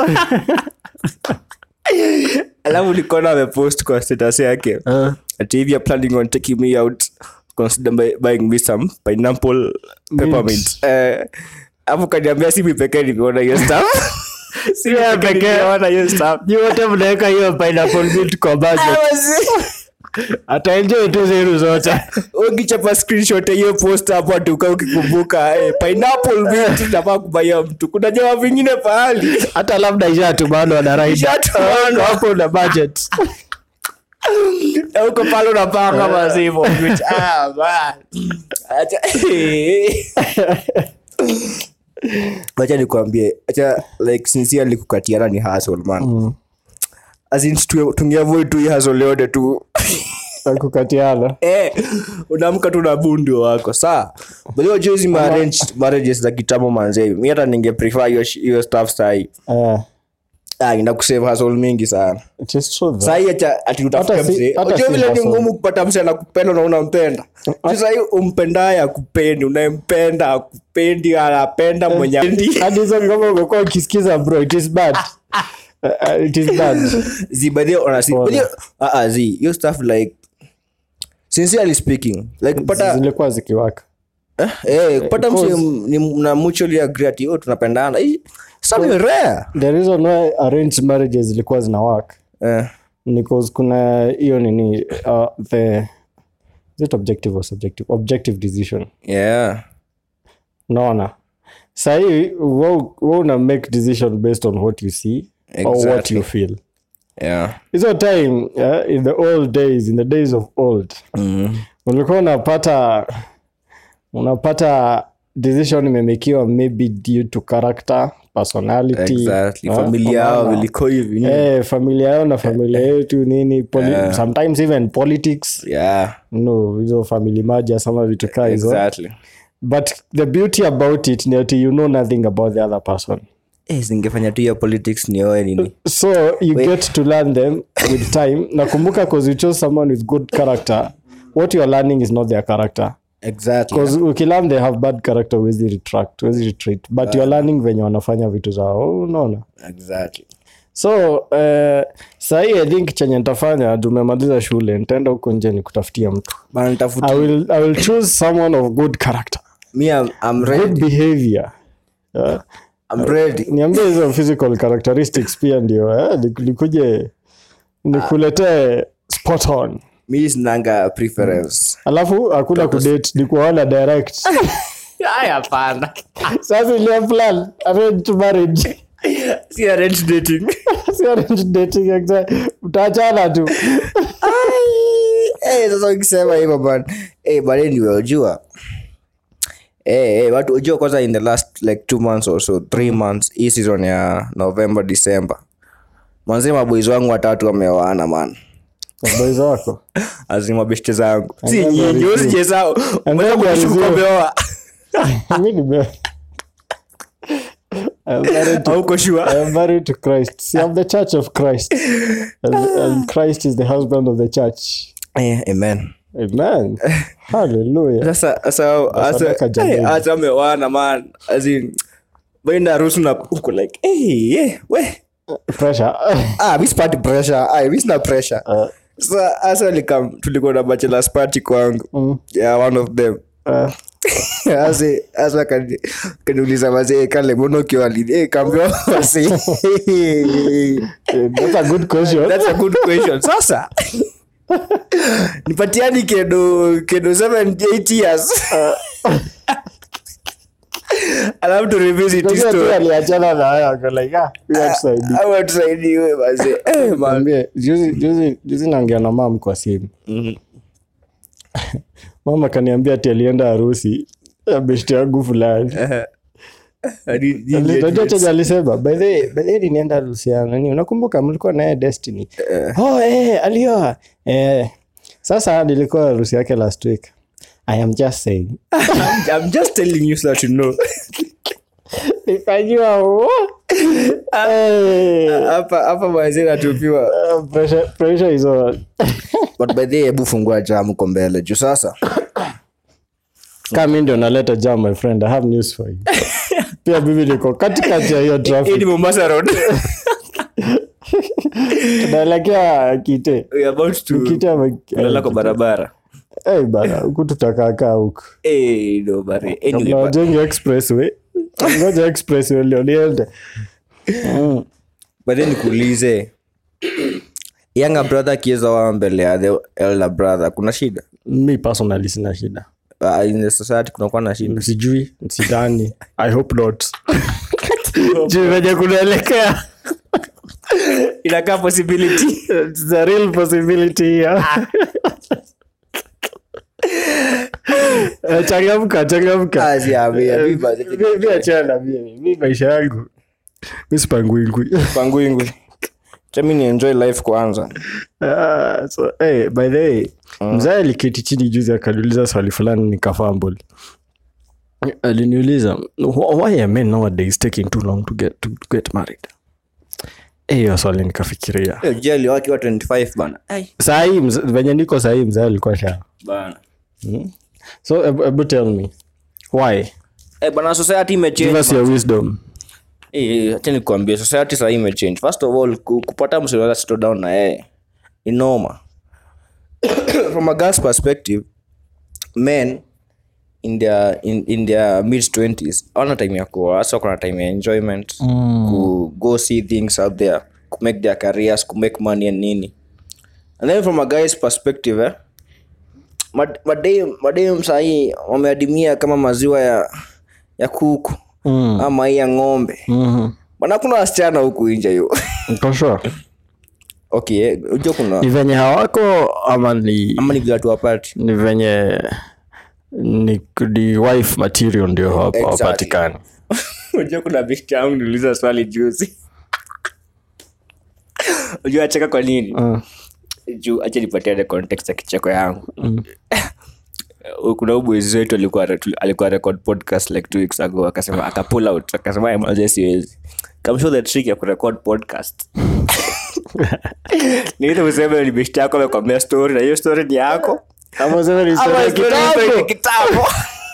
Speaker 2: alafu nikaona amepost kwa status yake
Speaker 1: Uh,
Speaker 2: ati if you're planning on taking me out consider buy, buying me some pineapple peppermint eh afu kaniambia si mi pekee nimeona hiyo stuff si mi
Speaker 1: Yeah,
Speaker 2: pekee
Speaker 1: pekee.
Speaker 2: nimeona hiyo stuff
Speaker 1: nyi wote mnaweka hiyo pineapple milk kwa budget ataenjoy tu zeru zote
Speaker 2: ukichapa screenshot ya hiyo post hapo atuka ukikumbuka eh, pineapple mint nafaa kubaia mtu kuna jamaa vingine pahali
Speaker 1: hata labda ishatumanwa na raida
Speaker 2: Ishatumanwa.
Speaker 1: hapo na budget
Speaker 2: Na uko pale unapanga mazivo ah, man. Acha- wacha nikwambie acha like sincerely kukatiana ni hustle man
Speaker 1: Mm.
Speaker 2: as in tu- tungeavoid tu hii hustle yote tu
Speaker 1: kukatiana
Speaker 2: eh, unaamka tu na bundo wako saa baliwa juu hizi marriage- marriages za kitambo manzee mi hata ninge prefer hiyo sh- hiyo stuff sahii
Speaker 1: Eh,
Speaker 2: ah, ina kusave hustle mingi sana
Speaker 1: it is true though.
Speaker 2: sahii acha ati utafute
Speaker 1: Hata si-
Speaker 2: msee
Speaker 1: hata
Speaker 2: unajua
Speaker 1: si
Speaker 2: vile ni
Speaker 1: hustle.
Speaker 2: ngumu kupata msee anakupenda na unampenda Juu sahii umpendaye akupendi unayempenda akupendi anapenda mwenye apendi.
Speaker 1: hadi hizo ngoma umekuwa ukisikiza bro it is bad Uh, it is bad
Speaker 2: zi by the way, honestly,
Speaker 1: Pole.
Speaker 2: by the way, ah, ah, zi hiyo stuff like sincerely speaking like kupata
Speaker 1: zilikuwa zikiwaka
Speaker 2: eh, eh, kupata mse
Speaker 1: Because-
Speaker 2: m- ni mna mutually agree ati oh tunapendana hii something rare
Speaker 1: the reason why arranged marriages zilikuwa zina work
Speaker 2: eh
Speaker 1: ni cause kuna hiyo nini uh, the is it objective or subjective objective decision
Speaker 2: yeah
Speaker 1: unaona sahii wa una make decision based on what you see or what
Speaker 2: Exactly.
Speaker 1: you feel
Speaker 2: yeah
Speaker 1: hizo time yeah, in the old days in the days of old
Speaker 2: mm.
Speaker 1: ulikuwa unapata unapata decision imemekiwa maybe due to character personality
Speaker 2: exactly
Speaker 1: eh,
Speaker 2: familia yao
Speaker 1: unaona?
Speaker 2: viliko hivi nini?
Speaker 1: eh, familia yao na familia yetu nini poli
Speaker 2: Yeah.
Speaker 1: sometimes even politics
Speaker 2: yeah
Speaker 1: no hizo family maja sama vitu kaa hizo
Speaker 2: exactly
Speaker 1: but the beauty about it ni ati you know nothing about the other person
Speaker 2: eh zingefanya tu hiyo politics nioe nini
Speaker 1: so you get to learn them with time nakumbuka cause you chose someone with good character what you're learning is not their character
Speaker 2: exactly
Speaker 1: because ukilearn they have bad character wezi retract wezi retreat but you're learning venye wanafanya vitu zao unaona
Speaker 2: exactly
Speaker 1: so uh, sahii i think chenye nitafanya tumemaliza shule nitaenda huko nje ni kutafutia mtu
Speaker 2: bana nitafuta
Speaker 1: I will, i will choose someone of good character
Speaker 2: me I'm, I'm
Speaker 1: good
Speaker 2: ready
Speaker 1: behavior yeah.
Speaker 2: I'm ready
Speaker 1: niambie hizo physical characteristics pia ndio eh? Nik- nikuje nikuletee spot on
Speaker 2: mi sinanga preference
Speaker 1: alafu hakuna kudate ni kuona direct
Speaker 2: haya hapana
Speaker 1: sasa ile plan arrange marriage
Speaker 2: si arrange dating
Speaker 1: si arrange dating exactly utaachana tu
Speaker 2: Eh, sasa ukisema hivyo man eh, but anyway ujua Eh, eh, watu ujua kwanza in the last like two months or so three months hii season ya november december manzi maboizi wangu watatu wameoana man
Speaker 1: boys wako
Speaker 2: azima beshte zangu si
Speaker 1: then
Speaker 2: nyinyi
Speaker 1: there is
Speaker 2: usijesao
Speaker 1: And then there is you.
Speaker 2: umeoa
Speaker 1: mi nime I'm married to
Speaker 2: auko shua
Speaker 1: I am married to Christ. See, I'm the church of Christ. And, and Christ is the husband of the church.
Speaker 2: eh, amen
Speaker 1: Amen. Hallelujah.
Speaker 2: sasa sasa
Speaker 1: Sadaka
Speaker 2: hasa
Speaker 1: jameni.
Speaker 2: eh, hasa ameoana man azin baina harusi na uko like eh eh we
Speaker 1: Pressure.
Speaker 2: ah mi sipati pressure ah mi sina pressure
Speaker 1: Uh,
Speaker 2: sa hasa likam tulikuwa na bachelors party kwangu
Speaker 1: mm,
Speaker 2: yeah one of them
Speaker 1: uh,
Speaker 2: ase asa kani- kaniuliza wazee kale mbona ukiwa lini eh kaambia wazee
Speaker 1: that's a good question.
Speaker 2: that's a good question sasa nipatiani kedo kedo 7 8 years alafu tu revisit hii
Speaker 1: Unajua tu
Speaker 2: story
Speaker 1: aliachana na haya, ako like, ah, huyu hatusaidii.
Speaker 2: au tusaidiwe wazee eh man
Speaker 1: Mwambie, juzi- juzi- juzi naongea na mam kwa simu mama kaniambia ati alienda harusi ya beshte yangu fulani
Speaker 2: Hadi- hadi-
Speaker 1: unajua chenye alisema by the way- by the way nilienda harusi ya nani unakumbuka mlikuwa naye destiny oh eh alioa eh sasa nilikuwa harusi yake last week i am just saying
Speaker 2: I'm just telling you so that you know
Speaker 1: nikajua "What?" Eh,
Speaker 2: hapa hapa wazee natupiwa
Speaker 1: uh, pressure pressure is on
Speaker 2: but by the way, hebu fungua jam uko mbele juu sasa
Speaker 1: kama mimi ndio naleta jam my friend i have news for you pia mimi niko katikati ya hiyo
Speaker 2: hii ni
Speaker 1: traffic
Speaker 2: mombasa road
Speaker 1: naelekea kite
Speaker 2: we are about to
Speaker 1: kite ama
Speaker 2: kulala kwa barabara
Speaker 1: eh bana huku tutakakaa huku
Speaker 2: eh no bari anyway
Speaker 1: kabla
Speaker 2: but-
Speaker 1: wajenge expressway ngoja expressway ndio niende Mm.
Speaker 2: but then nikuulize younger brother akiweza wa mbele ya the elder brother kuna shida
Speaker 1: mi personally sina shida
Speaker 2: uh, in the society kunakuwa na shida
Speaker 1: sijui sidani i hope not juu venye kunaelekea
Speaker 2: inakaa possibility
Speaker 1: It's the real possibility here Eh, changamka changamka
Speaker 2: Ah, si, ah, mi- mi basi-
Speaker 1: Mi- mi achana na mimi mi maisha yangu mi sipangwingwi
Speaker 2: pangwingwi chami ni enjoy life kwanza
Speaker 1: Ah, so, hey, by the way mzae aliketi chini juzi akaniuliza swali fulani nikafambul aliniuliza "Wh- why are men nowadays taking too long to get, to get married Eh, hiyo swali nikafikiria
Speaker 2: Eh, jeli wakiwa 25 bana Ai,
Speaker 1: sahii venye niko sahii mzae alikuwa sha
Speaker 2: bana
Speaker 1: so ebu ebu tell me why
Speaker 2: Eh, bana society
Speaker 1: give
Speaker 2: imechange
Speaker 1: us your wisdom
Speaker 2: Eh, acha nikuambie society sahii imechange first of all ku- kupata msiweza settle down na yeye ni noma from a girl's perspective men in their, in, in their mid 20s awana time ya kuoa hasa kuna time ya enjoyment ku go see things out there ku make their careers ku make money and nini and then from a guy's perspective eh, mad- madem madem sahii wameadimia kama maziwa ya ya kuku
Speaker 1: Mm.
Speaker 2: ama hii ya ng'ombe
Speaker 1: Mhm.
Speaker 2: bana kuna wasichana huku nje yo
Speaker 1: Uko sure?
Speaker 2: okay eh, unajua kuna
Speaker 1: ni venye hawako ama ni
Speaker 2: ama ni vile watu wapati
Speaker 1: ni venye ni, ni wife material ndio hawap-
Speaker 2: Exactly.
Speaker 1: hawapatikani
Speaker 2: unajua kuna bishti yangu niuliza swali juzi unajua acheka kwa nini
Speaker 1: Mm.
Speaker 2: juu acha nipatiane context ya kicheko yangu Uh, kuna ubwezi wetu alikuwa alikuwa record podcast like two weeks ago akasema akapull out akasema maze siwezi kamshow the trick ya kurecord podcast niite useme ni bishti yako amekwambia story na hiyo story ni yako
Speaker 1: Ama useme ni story
Speaker 2: Ama
Speaker 1: ya
Speaker 2: story
Speaker 1: kitambo.
Speaker 2: yako ni kitambo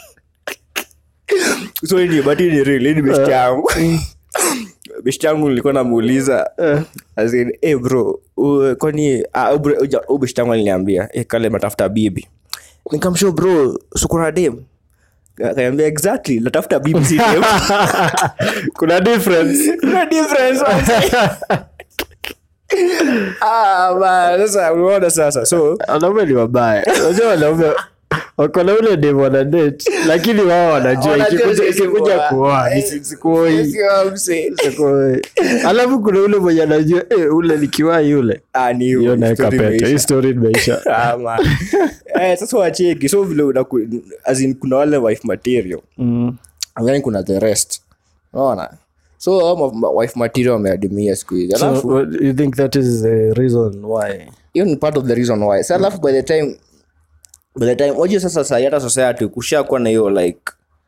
Speaker 2: so ni but hii ni real hii ni bishti yangu bishti yangu nilikuwa namuuliza as in, hey bro u- kwani ah, u- bro, uja- u bishti yangu aliniambia hey, kale natafuta bibi nikamshow bro sukuna dem kaniambia exactly natafuta bibi si dem
Speaker 1: kuna difference
Speaker 2: kuna difference ah man sasa unaona sasa so
Speaker 1: wanaume ni wabaya unajua wanaume wako na ule dem wana date lakini wao wanajua
Speaker 2: Wanajua
Speaker 1: ikikuja
Speaker 2: sisi
Speaker 1: ikikuja
Speaker 2: kuoa.
Speaker 1: kuoa
Speaker 2: Eh,
Speaker 1: nisikuoi
Speaker 2: sio mse.
Speaker 1: alafu kuna ule mwenye anajua eh, ule nikiwai yule
Speaker 2: Ah, ni
Speaker 1: hiyo
Speaker 2: hiyo,
Speaker 1: naeka
Speaker 2: story
Speaker 1: pete hii
Speaker 2: imeisha.
Speaker 1: story imeisha
Speaker 2: Ah, man. Eh, sasa wacheki so vile unaku- as in kuna wale wife material
Speaker 1: Mm.
Speaker 2: and then kuna the rest unaona so hao ma- ma- wife material wameadimia siku hizi
Speaker 1: so
Speaker 2: alafu
Speaker 1: what, you think that is the reason why
Speaker 2: hiyo ni part of the reason why sa alafu by the time by the time wajua sasa sahi hata society kushakuwa na hiyo like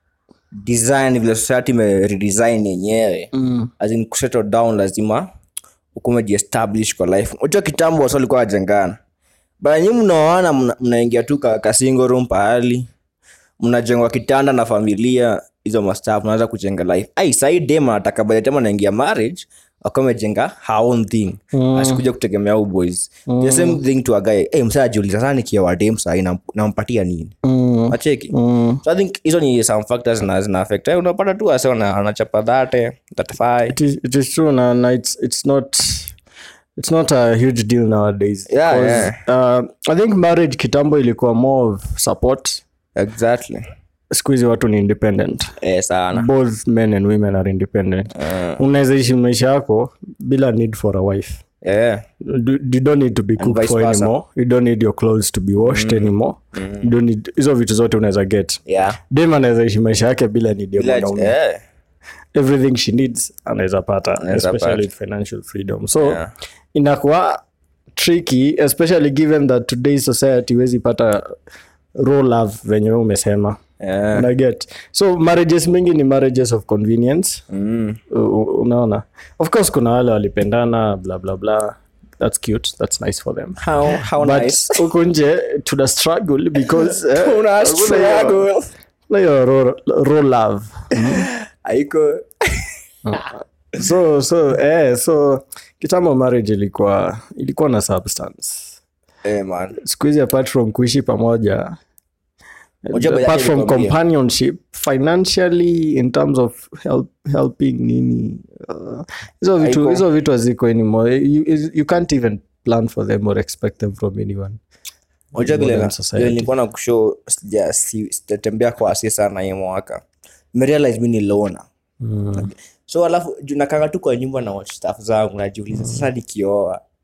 Speaker 2: design vile society ime redesign yenyewe
Speaker 1: mm.
Speaker 2: as in kusettle down lazima ukume jiestablish kwa life unajua kitambo wasa walikuwa wajengana bara nyi mnaoana mna- mnaingia tu ka, ka single room pahali mnajengwa kitanda na familia hizo mastaf mnaanza kujenga life ai sahii dem anataka by the time anaingia marriage akuwa amejenga her own thing mm. asikuja kutegemea u boys mm. the same thing to a guy hey, msaa ajiuliza sana nikioa dem sahii nam- nampatia nini
Speaker 1: Mm.
Speaker 2: acheki
Speaker 1: Mm.
Speaker 2: so i think hizo ni some factors zina, zina affect Eh, unapata tu ase wana- anachapa dhate thirty
Speaker 1: it is, it is true na, na it's, it's not it's not a huge deal nowadays
Speaker 2: Yeah,
Speaker 1: 'Cause, uh, i think marriage kitambo ilikuwa more of support
Speaker 2: exactly
Speaker 1: siku hizi watu ni independent
Speaker 2: eh, sana
Speaker 1: both men and women are independent unaweza ishi maisha yako bila need for a wife
Speaker 2: yeah.
Speaker 1: you you don't need to be cooked
Speaker 2: vice
Speaker 1: for
Speaker 2: versa.
Speaker 1: anymore you don't need your clothes to be washed anymore you don't need hizo vitu zote unaweza get
Speaker 2: Yeah.
Speaker 1: dem anaweza ishi maisha yake bila need ya
Speaker 2: Bila-
Speaker 1: mwanaume
Speaker 2: eh.
Speaker 1: everything she needs anaweza pata
Speaker 2: Anaweza
Speaker 1: especially
Speaker 2: pata.
Speaker 1: financial freedom so
Speaker 2: Yeah.
Speaker 1: inakuwa tricky especially given that today's society huwezi pata raw love venye wewe umesema
Speaker 2: Yeah.
Speaker 1: unaget so marriages mingi ni marriages of convenience
Speaker 2: Mm.
Speaker 1: U- u- unaona of course kuna wale walipendana bla bla bla that's cute that's nice for them
Speaker 2: How, how
Speaker 1: but
Speaker 2: nice.
Speaker 1: huku nje tuna struggle because eh,
Speaker 2: Una
Speaker 1: hakuna hiyo-
Speaker 2: struggle.
Speaker 1: na hiyo raw, raw love
Speaker 2: Haiko.
Speaker 1: so so eh, so kitambo marriage ilikuwa ilikuwa na substance
Speaker 2: Eh, man.
Speaker 1: siku hizi apart from kuishi pamoja
Speaker 2: Unajua by the
Speaker 1: apart
Speaker 2: time
Speaker 1: from
Speaker 2: nikwambie.
Speaker 1: companionship financially in terms of help, helping nini uh, hizo vitu
Speaker 2: Haiko.
Speaker 1: hizo vitu haziko anymore you, you- you can't even plan for them or expect them from anyone
Speaker 2: Unajua vile
Speaker 1: Modern
Speaker 2: na-
Speaker 1: society.
Speaker 2: vile nilikuwa na kushow sija- si- sijatembea kwa asi sana hii mwaka merealize mi ni lona so alafu juu nakanga tu kwa nyumba na watch staff zangu najiuliza sasa nikioa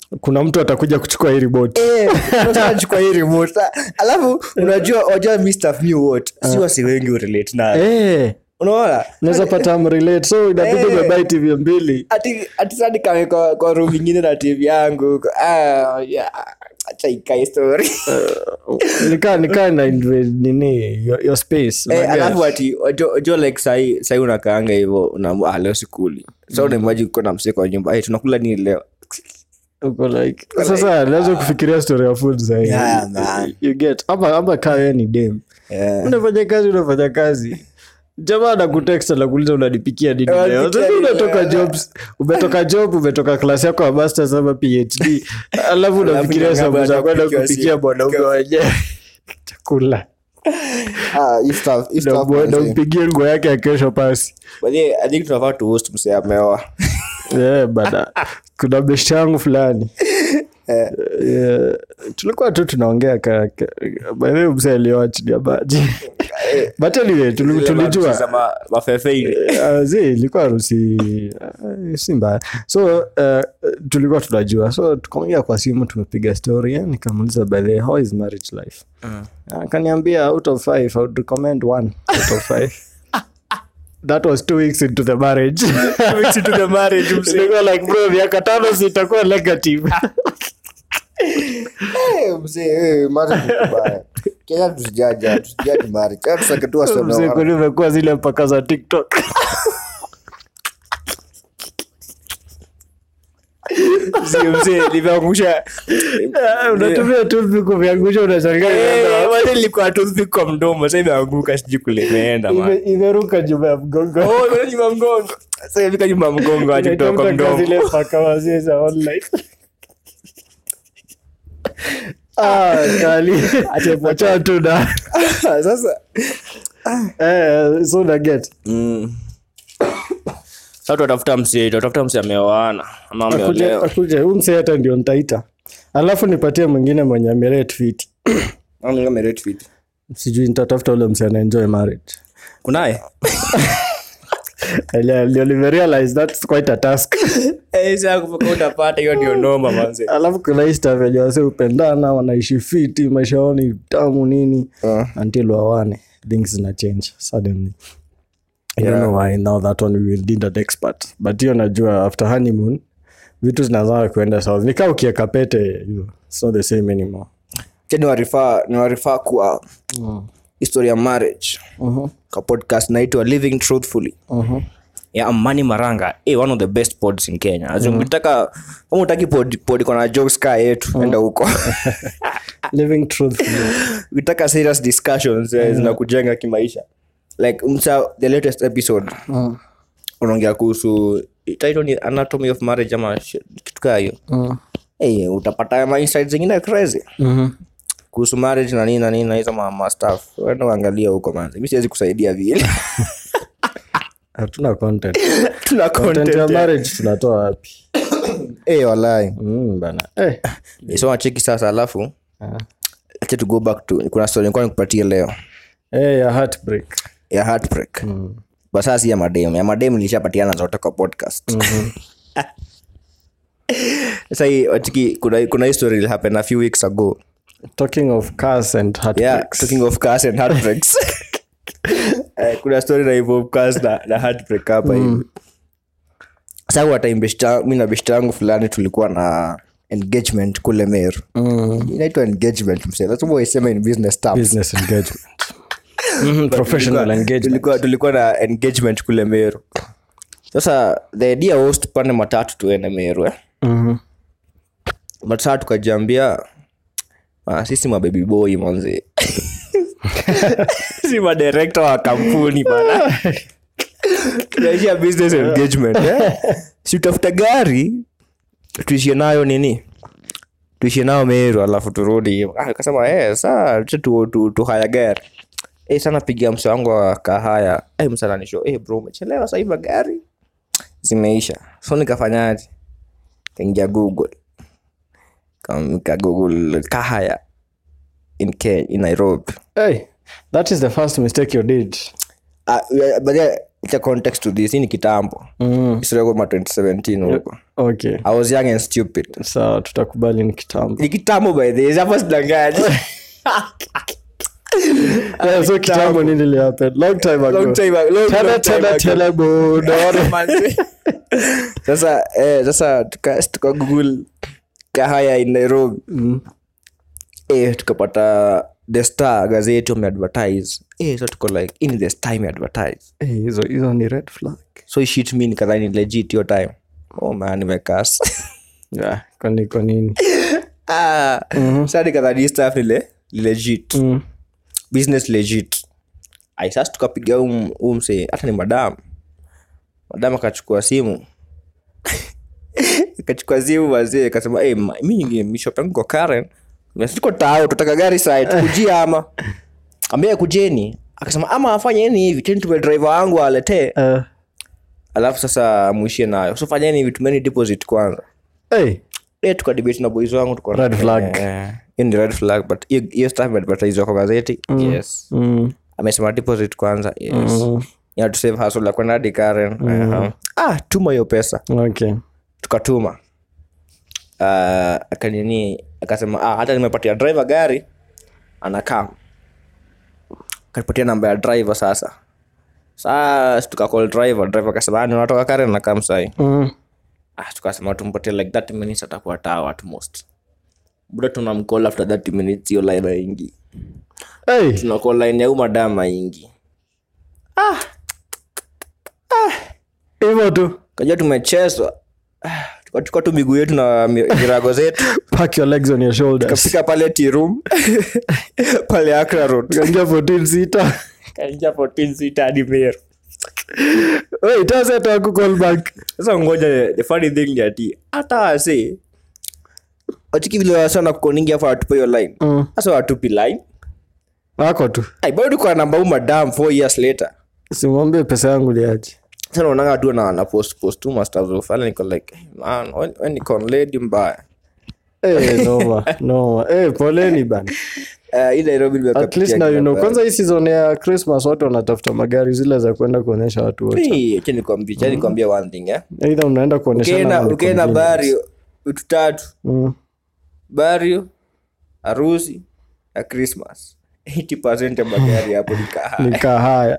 Speaker 1: kuna mtu atakuja kuchukua hii remote
Speaker 2: Eh, unataka chukua hii remote. alafu unajua unajua mi stuff mi what si wasi wengi urelate nayo
Speaker 1: Eh,
Speaker 2: unaona
Speaker 1: unaweza pata mrelate so inabidi
Speaker 2: Eh.
Speaker 1: umebai tv mbili
Speaker 2: ati ati sasa nikawe kwa, kwa room ingine na tv yangu ah yeah acha ikae story
Speaker 1: nikaa nikaa na inve- nini your, your space
Speaker 2: eh,
Speaker 1: unaget?
Speaker 2: alafu ati wajua wajua like sahi sahi unakaanga hivyo una ah, leo sikuli so unaimaji uko na msee kwa nyumba eh tunakula nini leo
Speaker 1: uko like sasa naweza kufikiria story ya food zaidi
Speaker 2: Yeah, man.
Speaker 1: you get ama ama kaa wewe ni dem
Speaker 2: yeah.
Speaker 1: unafanya kazi unafanya kazi jamaa anakutext anakuuliza unanipikia nini
Speaker 2: Eh,
Speaker 1: leo
Speaker 2: nipikia
Speaker 1: sasa
Speaker 2: nini
Speaker 1: unatoka
Speaker 2: leo?
Speaker 1: jobs umetoka job umetoka klasi yako ya masters ama phd alafu unafikiria
Speaker 2: Alafu
Speaker 1: sababu za kwenda
Speaker 2: kupikia
Speaker 1: kupikia
Speaker 2: simu.
Speaker 1: mwanaume wenyewe chakula
Speaker 2: ah hii stuff hii
Speaker 1: Na
Speaker 2: stuff
Speaker 1: mwe- na
Speaker 2: manze.
Speaker 1: umpigie nguo yake ya kesho pasi
Speaker 2: But yeah, I think tunafaa tu host msee ameoa
Speaker 1: yeah, bana kuna best yangu fulani
Speaker 2: Eh.
Speaker 1: Yeah, tulikuwa tu tunaongea ka- ka- by the way, mzee alioa chini ya maji but anyway tuli- tulijua
Speaker 2: Za ma- mafefe ile.
Speaker 1: Uh, zi ilikuwa harusi uh, si mbaya so uh, tulikuwa tunajua so tukaongea kwa simu tumepiga story eh, nikamuuliza by the way, how is marriage life akaniambia out of five I would recommend one out of five that was two weeks into the marriage Nilikuwa like bro miaka tano sitakuwa negative
Speaker 2: Eh, mzee, eh, marriage ni kubaya. Kenya tusijaja tusijaji marriage. Kenya tusake tu wasome
Speaker 1: mzee
Speaker 2: wana-
Speaker 1: kwani umekuwa zile mpaka za tiktok
Speaker 2: Mzee, mzee, nimeangusha
Speaker 1: unatumia tu viku vyangusha unashangaa
Speaker 2: Eh, wale nilikuwa toothpick kwa mdomo sasa imeanguka sijui kule imeenda man.
Speaker 1: ime- imeruka nyuma ya mgongo
Speaker 2: Oh, imeenda nyuma ya mgongo sasa imefika nyuma ya mgongo aje kutoka kwa
Speaker 1: Inatoka
Speaker 2: mdomo
Speaker 1: zile paka wazee za online Ah, kali. Acha tu na
Speaker 2: sasa
Speaker 1: eh, so na get
Speaker 2: mm. sasa tunatafuta msee tunatafuta msee ameoana ama
Speaker 1: akuje
Speaker 2: ameolewa
Speaker 1: akuje huyu msee hata ndio nitaita alafu nipatie mwingine mwenye amerate fit
Speaker 2: Ama kama rate fit.
Speaker 1: sijui nitatafuta ule msee anaenjoy marriage
Speaker 2: kunaye
Speaker 1: Elia- ndio nimerealize that's quite a task
Speaker 2: Eh, sasa kupaka utapata hiyo ndio noma manze
Speaker 1: alafu kuna hii stuff yenye wase upendana wanaishi fiti maisha yao ni tamu nini
Speaker 2: Ah.
Speaker 1: until wawane things zina change suddenly I don't know why now that one we will need an expert but hiyo najua after honeymoon vitu zinazaa kuenda sawa nikaa ukieka pete you, it's not the same anymore
Speaker 2: Acha niwarifaa niwarifaa kwa historia ya marriage
Speaker 1: uh-huh.
Speaker 2: ka podcast naitwa living truthfully
Speaker 1: Uh-huh.
Speaker 2: ya amani maranga eh, one of the best pods in kenya As in, ukitaka kama utaki pod, pod iko na jokes kaa yetu enda huko
Speaker 1: living truthfully
Speaker 2: ukitaka serious discussions eh, zinakujenga kimaisha like msa the latest episode
Speaker 1: uh,
Speaker 2: unaongea kuhusu title ni anatomy of marriage ama shit, kitu kaa hiyo
Speaker 1: uh,
Speaker 2: hey, utapata ma insights zingine crazy
Speaker 1: uh-huh.
Speaker 2: kuhusu marriage na nini na nini na hizo ma, ma stuff wenda uangalia huko manzi mi siwezi kusaidia vile
Speaker 1: hatuna content
Speaker 2: tuna
Speaker 1: content ya
Speaker 2: content
Speaker 1: marriage tunatoa wapi
Speaker 2: eh walai
Speaker 1: mm, bana eh.
Speaker 2: so nacheki sasa alafu
Speaker 1: Ah.
Speaker 2: acha to go back to kuna story nilikuwa nikupatie leo
Speaker 1: Eh, ya heartbreak
Speaker 2: ya heartbreak mm. sasa si ya madem ya madem nilishapatiana zote kwa podcast sasa hii watiki kuna kuna hii story will happen a few weeks ago
Speaker 1: talking of cars and
Speaker 2: yeah
Speaker 1: heartbreaks
Speaker 2: talking of cars and heartbreaks Eh, kuna story na involve cars na, na heartbreak hapa hivi sasa wata mi na beshta yangu fulani tulikuwa na engagement kule meru
Speaker 1: mm.
Speaker 2: inaitwa engagement mse lazima waisema in business terms
Speaker 1: business engagement Mhm, professional
Speaker 2: Tulikuwa-
Speaker 1: engagement
Speaker 2: tulikuwa, tulikuwa na engagement kule meru sasa the idea was tupande matatu tuende meru eh?
Speaker 1: Mhm.
Speaker 2: but saa tukajiambia ah, sisi mabebi boy manzi si madirekta wa kampuni bana tunaishia business engagement eh? si utafuta gari tuishie nayo nini tuishie nayo meru alafu turudi Ah, kasema eh, saa tucha tu, tu, tuhaya gari eh, sana pigia mse wangu wa kahaya eh, msananisho eh, bro umechelewa sahii magari zimeisha so nikafanyaje kaingia google Kam- ka google kahaya in, Kenya, in nairobi
Speaker 1: hey, that is the first mistake you did
Speaker 2: Ah, yeah, but yeah, It's a context to this hii ni kitambo
Speaker 1: Mm.
Speaker 2: historia kama 2017 huko
Speaker 1: okay
Speaker 2: i was young and stupid
Speaker 1: sawa tutakubali ni kitambo
Speaker 2: ni kitambo by the way hapo sidangaji
Speaker 1: yeah, so kitambo nini ilihappen long time ago
Speaker 2: long time ago- long-
Speaker 1: tena
Speaker 2: long time
Speaker 1: tena
Speaker 2: ago.
Speaker 1: tena budo
Speaker 2: Manze. sasa eh, sasa tuka, tuka google kahaya in nairobi
Speaker 1: Mm.
Speaker 2: eh, tukapata the star gazeti wameadvertise eh, so tuko like in the star imeadvertise
Speaker 1: Eh, hizo hizo ni red flag
Speaker 2: so hii shit mi nikadhani ni legit hiyo time oh man nimekas
Speaker 1: yeah, kwani kwa nini
Speaker 2: ah, sa nikadhani hii stuff ni le, legit
Speaker 1: mm.
Speaker 2: business legit ai sasa tukapiga huu huu msee hata ni madam madam akachukua simu akachukua simu wazee akasema hey, ma- mi mishop yangu kwa karen tuko tao tutaka gari site kujia ama ambia kujeni akasema ama afanyeni hivi teni tume driver wangu aletee
Speaker 1: uh,
Speaker 2: alafu sasa muishie nayo so fanyeni hivi tumeni deposit kwanza
Speaker 1: hey,
Speaker 2: Eh, tukadebate na boys wangu tuko
Speaker 1: Red flag.
Speaker 2: Eh, hiyo ni red flag but hiyo- hiyo stuff imeadvertise kwa gazeti yes
Speaker 1: mm,
Speaker 2: amesema deposit kwanza yes
Speaker 1: mm,
Speaker 2: ya to save hustle ya kwenda hadi Karen uh-huh. ah tuma hiyo pesa
Speaker 1: okay
Speaker 2: tukatuma uh, akanini akasema ah, hata nimepatia driver gari anakaa kanipatia namba ya driver sasa saa tukacall driver driver akasema "Ah, ni unatoka Karen nakaa msai
Speaker 1: mm.
Speaker 2: ah, tukasema tumpatie like 30 minutes atakuwa tawa at most buda tunamcall after 30 minutes hiyo line aingi
Speaker 1: hey,
Speaker 2: tunacall line ya umadam aingi
Speaker 1: hivyo tu
Speaker 2: kajua tumechezwa Ah, tukachukua tu miguu yetu na mi- virago zetu
Speaker 1: pack your legs on your shoulders
Speaker 2: tukafika pale tirum pale akra road
Speaker 1: kaingia 14 sita
Speaker 2: kaingia 14 sita hadi meru
Speaker 1: hey, taseta ku call back
Speaker 2: sasa ngoja the funny thing ni ati hata wase wachiki vile wasana kukoningi afa watupe hiyo line
Speaker 1: mm.
Speaker 2: sasa watupi line
Speaker 1: wako tu
Speaker 2: ai bado kwa namba huu madam 4 years later
Speaker 1: simwambie pesa yangu liaje
Speaker 2: sasa naonanga tu na na post post tu masters of fala niko like hey, man when, when niko on lady mbaya
Speaker 1: hey, noma noma hey, poleni bana
Speaker 2: uh, hii Nairobi nimekuwa
Speaker 1: at least
Speaker 2: pitia
Speaker 1: now you
Speaker 2: kila
Speaker 1: know
Speaker 2: pahali.
Speaker 1: kwanza hii season ya christmas watu wanatafuta magari zile za kwenda kuonyesha watu wote
Speaker 2: Hey, acha nikwambie acha nikwambie one thing eh
Speaker 1: eidha unaenda kuonyeshana
Speaker 2: ukienda
Speaker 1: ama ni
Speaker 2: ukienda
Speaker 1: convenience.
Speaker 2: bario vitu tatu
Speaker 1: Mm.
Speaker 2: bario harusi na christmas 80 ya magari hapo ni kahawa.
Speaker 1: ni kahaya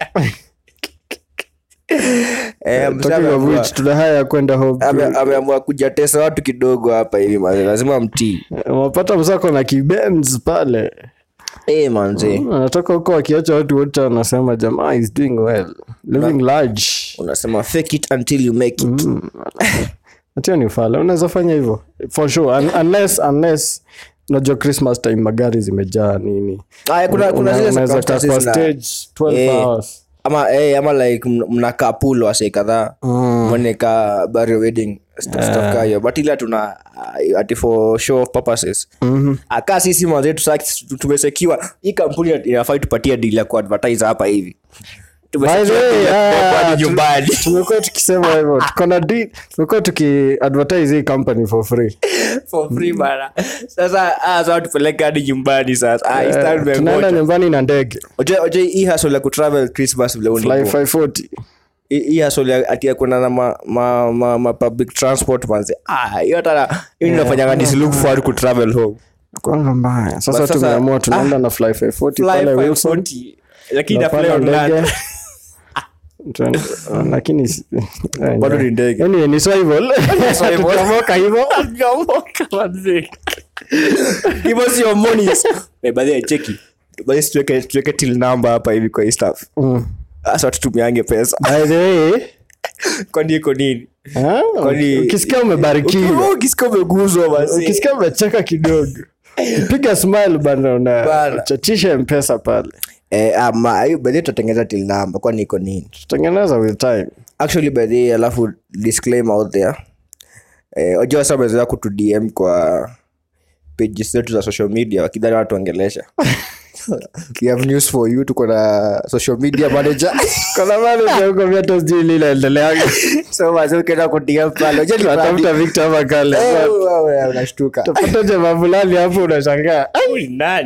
Speaker 2: Eh, mzee
Speaker 1: talking of
Speaker 2: ameamua-
Speaker 1: which tuna haya ya kwenda home
Speaker 2: ame-
Speaker 1: crew.
Speaker 2: ameamua kujatesa watu kidogo hapa hivi manze lazima mtii
Speaker 1: wapata msako na kibenz pale
Speaker 2: Eh, manze
Speaker 1: anatoka huko wakiacha watu wote wanasema jamaa is doing well living large
Speaker 2: unasema fake it until you make it
Speaker 1: hatio ni fala unaweza fanya hivyo for sure Un unless unless unajua christmas time magari zimejaa nini
Speaker 2: Aya, kuna kuna
Speaker 1: Una-
Speaker 2: zile
Speaker 1: unaweza kaa kwa
Speaker 2: circumstances na-
Speaker 1: stage 12
Speaker 2: Eh.
Speaker 1: hours
Speaker 2: ama eh, ama like mn- mnakaa pool wase kadhaa mweneka bario wedding stuff stuff kaa hiyo but ila tuna uh, ati for show of purposes akaa sisi mazetu sa tumesekiwa hii kampuni inafai tupatie deal ya kuadvertise hapa hivi
Speaker 1: By the
Speaker 2: Tumesekiwa
Speaker 1: way,
Speaker 2: deal ya
Speaker 1: ah,
Speaker 2: kubeba hadi
Speaker 1: tu-
Speaker 2: nyumbani
Speaker 1: tumekuwa tukisema hivyo tuko na deal- tumekuwa tukiadvertise hii company for free
Speaker 2: for free bana sasa ah, sasa tupeleke hadi nyumbani sasa ah, hii star
Speaker 1: Eh, tunaenda
Speaker 2: tumengoja.
Speaker 1: nyumbani na ndege
Speaker 2: Oje- oje hii hustle ya kutravel christmas vile
Speaker 1: fly
Speaker 2: unipo
Speaker 1: 540
Speaker 2: hii hii hustle ya ati ya kwenda na ma, ma, ma, ma public transport manze ah hiyo hata hiyo inafanyanga nisilook forward ku travel home
Speaker 1: kwanga mbaya sasa
Speaker 2: But sasa-
Speaker 1: tumeamua tunaenda na fly 540
Speaker 2: fly
Speaker 1: pale wilson
Speaker 2: 540 lakini na fly
Speaker 1: tunapanda
Speaker 2: on land
Speaker 1: ndege Tuende- ah, lakini si- eh,
Speaker 2: bado ni ndege
Speaker 1: Anyway, ni survival. Tutamoka hivyo
Speaker 2: Tunamoka manze give us your monies eh by the way cheki basi tuweke tuweke till number hapa hivi kwa hii stuff
Speaker 1: Mm.
Speaker 2: sasa tutumiange pesa
Speaker 1: By the way,
Speaker 2: kwani iko nini
Speaker 1: ah,
Speaker 2: Kwani-
Speaker 1: ukisikia umebarikiwa
Speaker 2: ukisikia umeguzwa basi
Speaker 1: ukisikia umecheka kidogo piga smile bana una
Speaker 2: Bana.
Speaker 1: chachisha mpesa pale
Speaker 2: eh ama hiyo by the way tutatengeneza till number kwani iko nini
Speaker 1: tutengeneza with time
Speaker 2: actually by the way, alafu disclaimer out there eh, wajua sasa wamezoea kutu dm kwa pages zetu za social media wakidhani wanatuongelesha we have news for you tuko na social media manager
Speaker 1: kuna mali huko vyetu sijui linaendeleaga
Speaker 2: so wazee ukienda ku dm pale wajua ni
Speaker 1: tunatafuta victor ama kale
Speaker 2: Eh, wewe, unashtuka
Speaker 1: tapata jamaa fulani hapo unashangaa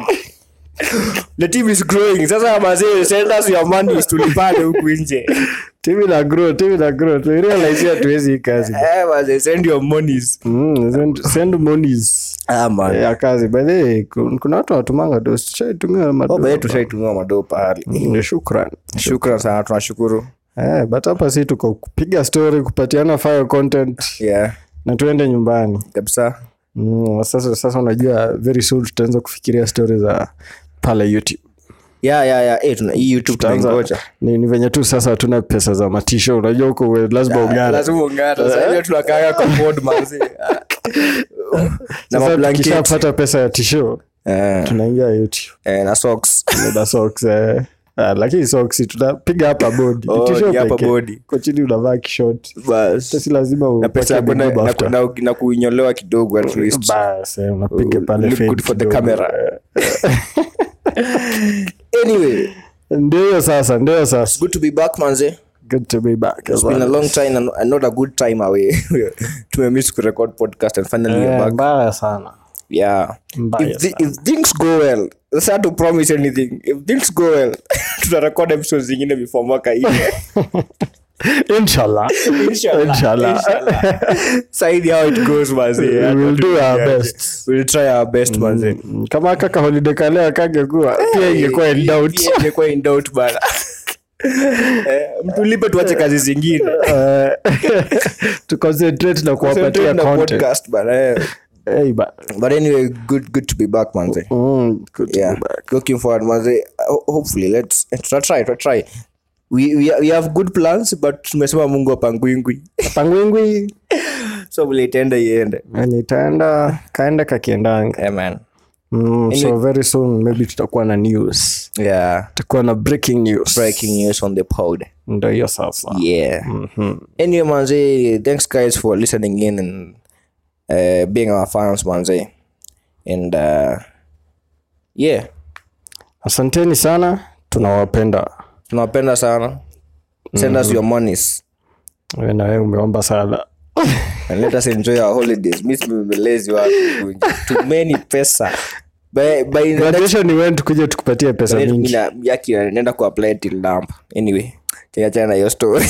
Speaker 2: the team is growing sasa mazee send us your money tulipande huku nje
Speaker 1: timu ina grow timu ina grow tulirealize hatuwezi hii kazi
Speaker 2: Eh, manze, send your monies.
Speaker 1: Mm, send- send monies
Speaker 2: Ah, man.
Speaker 1: ya kazi by the way kun- kuna watu wanatumanga dos tushaitumia
Speaker 2: Oh,
Speaker 1: mado
Speaker 2: by the way, tushaitumia madoo pahali
Speaker 1: Mm, shukran
Speaker 2: shukran sana tunashukuru
Speaker 1: eh, but hapa si tuko kupiga story kupatiana fire content
Speaker 2: yeah
Speaker 1: na tuende nyumbani
Speaker 2: kabisa
Speaker 1: mm, sasa sasa unajua very soon tutaanza kufikiria story za pale youtube
Speaker 2: yeah yeah yeah eh tuna hii youtube
Speaker 1: Tutaanza-
Speaker 2: tunaingoja
Speaker 1: ni, ni venye tu sasa hatuna pesa za matisho unajua huko we- lazima ungana
Speaker 2: lazima ungana sasa hiyo tunakaaga kwa board manzi na
Speaker 1: sasa
Speaker 2: mablanketi
Speaker 1: tukishapata pesa ya tisho
Speaker 2: eh
Speaker 1: tunaingia youtube
Speaker 2: eh, na socks
Speaker 1: na socks eh. Ah, lakini socks tunapiga hapa bodi
Speaker 2: Oh,
Speaker 1: T-shirt
Speaker 2: ni hapa
Speaker 1: pekee.
Speaker 2: bodi.
Speaker 1: Kwa chini unavaa kishort
Speaker 2: bas
Speaker 1: si lazima
Speaker 2: na pesa ya
Speaker 1: upake
Speaker 2: kwenda
Speaker 1: big
Speaker 2: na,
Speaker 1: after.
Speaker 2: na, na kuinyolewa kidogo at least
Speaker 1: Bas, eh, unapiga pale
Speaker 2: Look
Speaker 1: fade
Speaker 2: good for the
Speaker 1: kidogo.
Speaker 2: camera. anyway
Speaker 1: ndio hiyo sasa ndio hiyo sasa
Speaker 2: good to be back manze
Speaker 1: good to be back
Speaker 2: it's been a long time and, and not a good time away tumemiss kurecord podcast and finally you're
Speaker 1: Eh,
Speaker 2: back
Speaker 1: mbaya sana
Speaker 2: yeah
Speaker 1: Mbaya
Speaker 2: if, thi- if things go well it's hard to promise anything if things go well tutarecord episodes zingine before mwaka hii
Speaker 1: inshallah
Speaker 2: Inshallah.
Speaker 1: Inshallah.
Speaker 2: saidi how it goes manze
Speaker 1: We will do our best.
Speaker 2: we'll try our best manze
Speaker 1: Mm, kama kaka holiday kalea kangekuwa pia ingekuwa in doubt
Speaker 2: Pia ingekuwa in doubt bana Eh, mtulipe tuache kazi zingine
Speaker 1: Eh, to concentrate na kuwapatia
Speaker 2: Concentrate na
Speaker 1: content
Speaker 2: podcast bana eh.
Speaker 1: hey, ba-
Speaker 2: but anyway good good to be back manze
Speaker 1: mm, good to
Speaker 2: yeah
Speaker 1: be back.
Speaker 2: looking forward manze Ho- hopefully let's try try try try we, we, we have good plans but tumesema mungu apangwingwi
Speaker 1: pangwingwi
Speaker 2: so vile itaenda iende
Speaker 1: enye itaenda kaenda kakiendanga
Speaker 2: yeah, man
Speaker 1: mm, so very soon maybe tutakuwa na news
Speaker 2: yeah
Speaker 1: tutakuwa na breaking news
Speaker 2: breaking news on the pod
Speaker 1: ndo hiyo sasa
Speaker 2: yeah anyway manze thanks guys for listening in and uh, being our fans manze and uh, yeah
Speaker 1: asanteni sana tunawapenda
Speaker 2: tunawapenda sana send us your monies
Speaker 1: Wewe na wewe umeomba sana
Speaker 2: and let us enjoy our holidays mi simelezi wapi tumeni pesa by, by the next
Speaker 1: graduation ni wewe tukuje tukupatie pesa mingi
Speaker 2: Mina- yaki naenda kuapply till dump anyway kiachana na hiyo story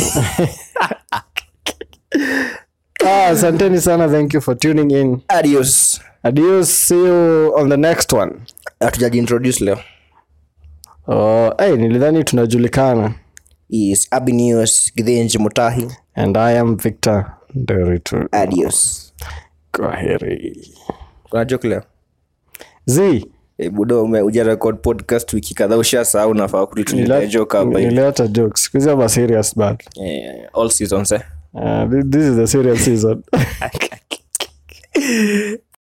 Speaker 1: ah, asanteni sana thank you for tuning in
Speaker 2: adios
Speaker 1: adios see you on the next one
Speaker 2: hatujajiintroduce leo
Speaker 1: oh, hey, nilidhani tunajulikana
Speaker 2: is abinius githenji mutahi
Speaker 1: and i am victor nderitu
Speaker 2: adios
Speaker 1: kwaheri
Speaker 2: kuna joke leo
Speaker 1: z
Speaker 2: Eh, budo ume- uja record podcast wiki kadhaa ushasahau nafaa kututulia joke hapa hivi.
Speaker 1: nilileta jokes siku hizi ama serious but
Speaker 2: Eh, all seasons eh
Speaker 1: uh, this is the serious season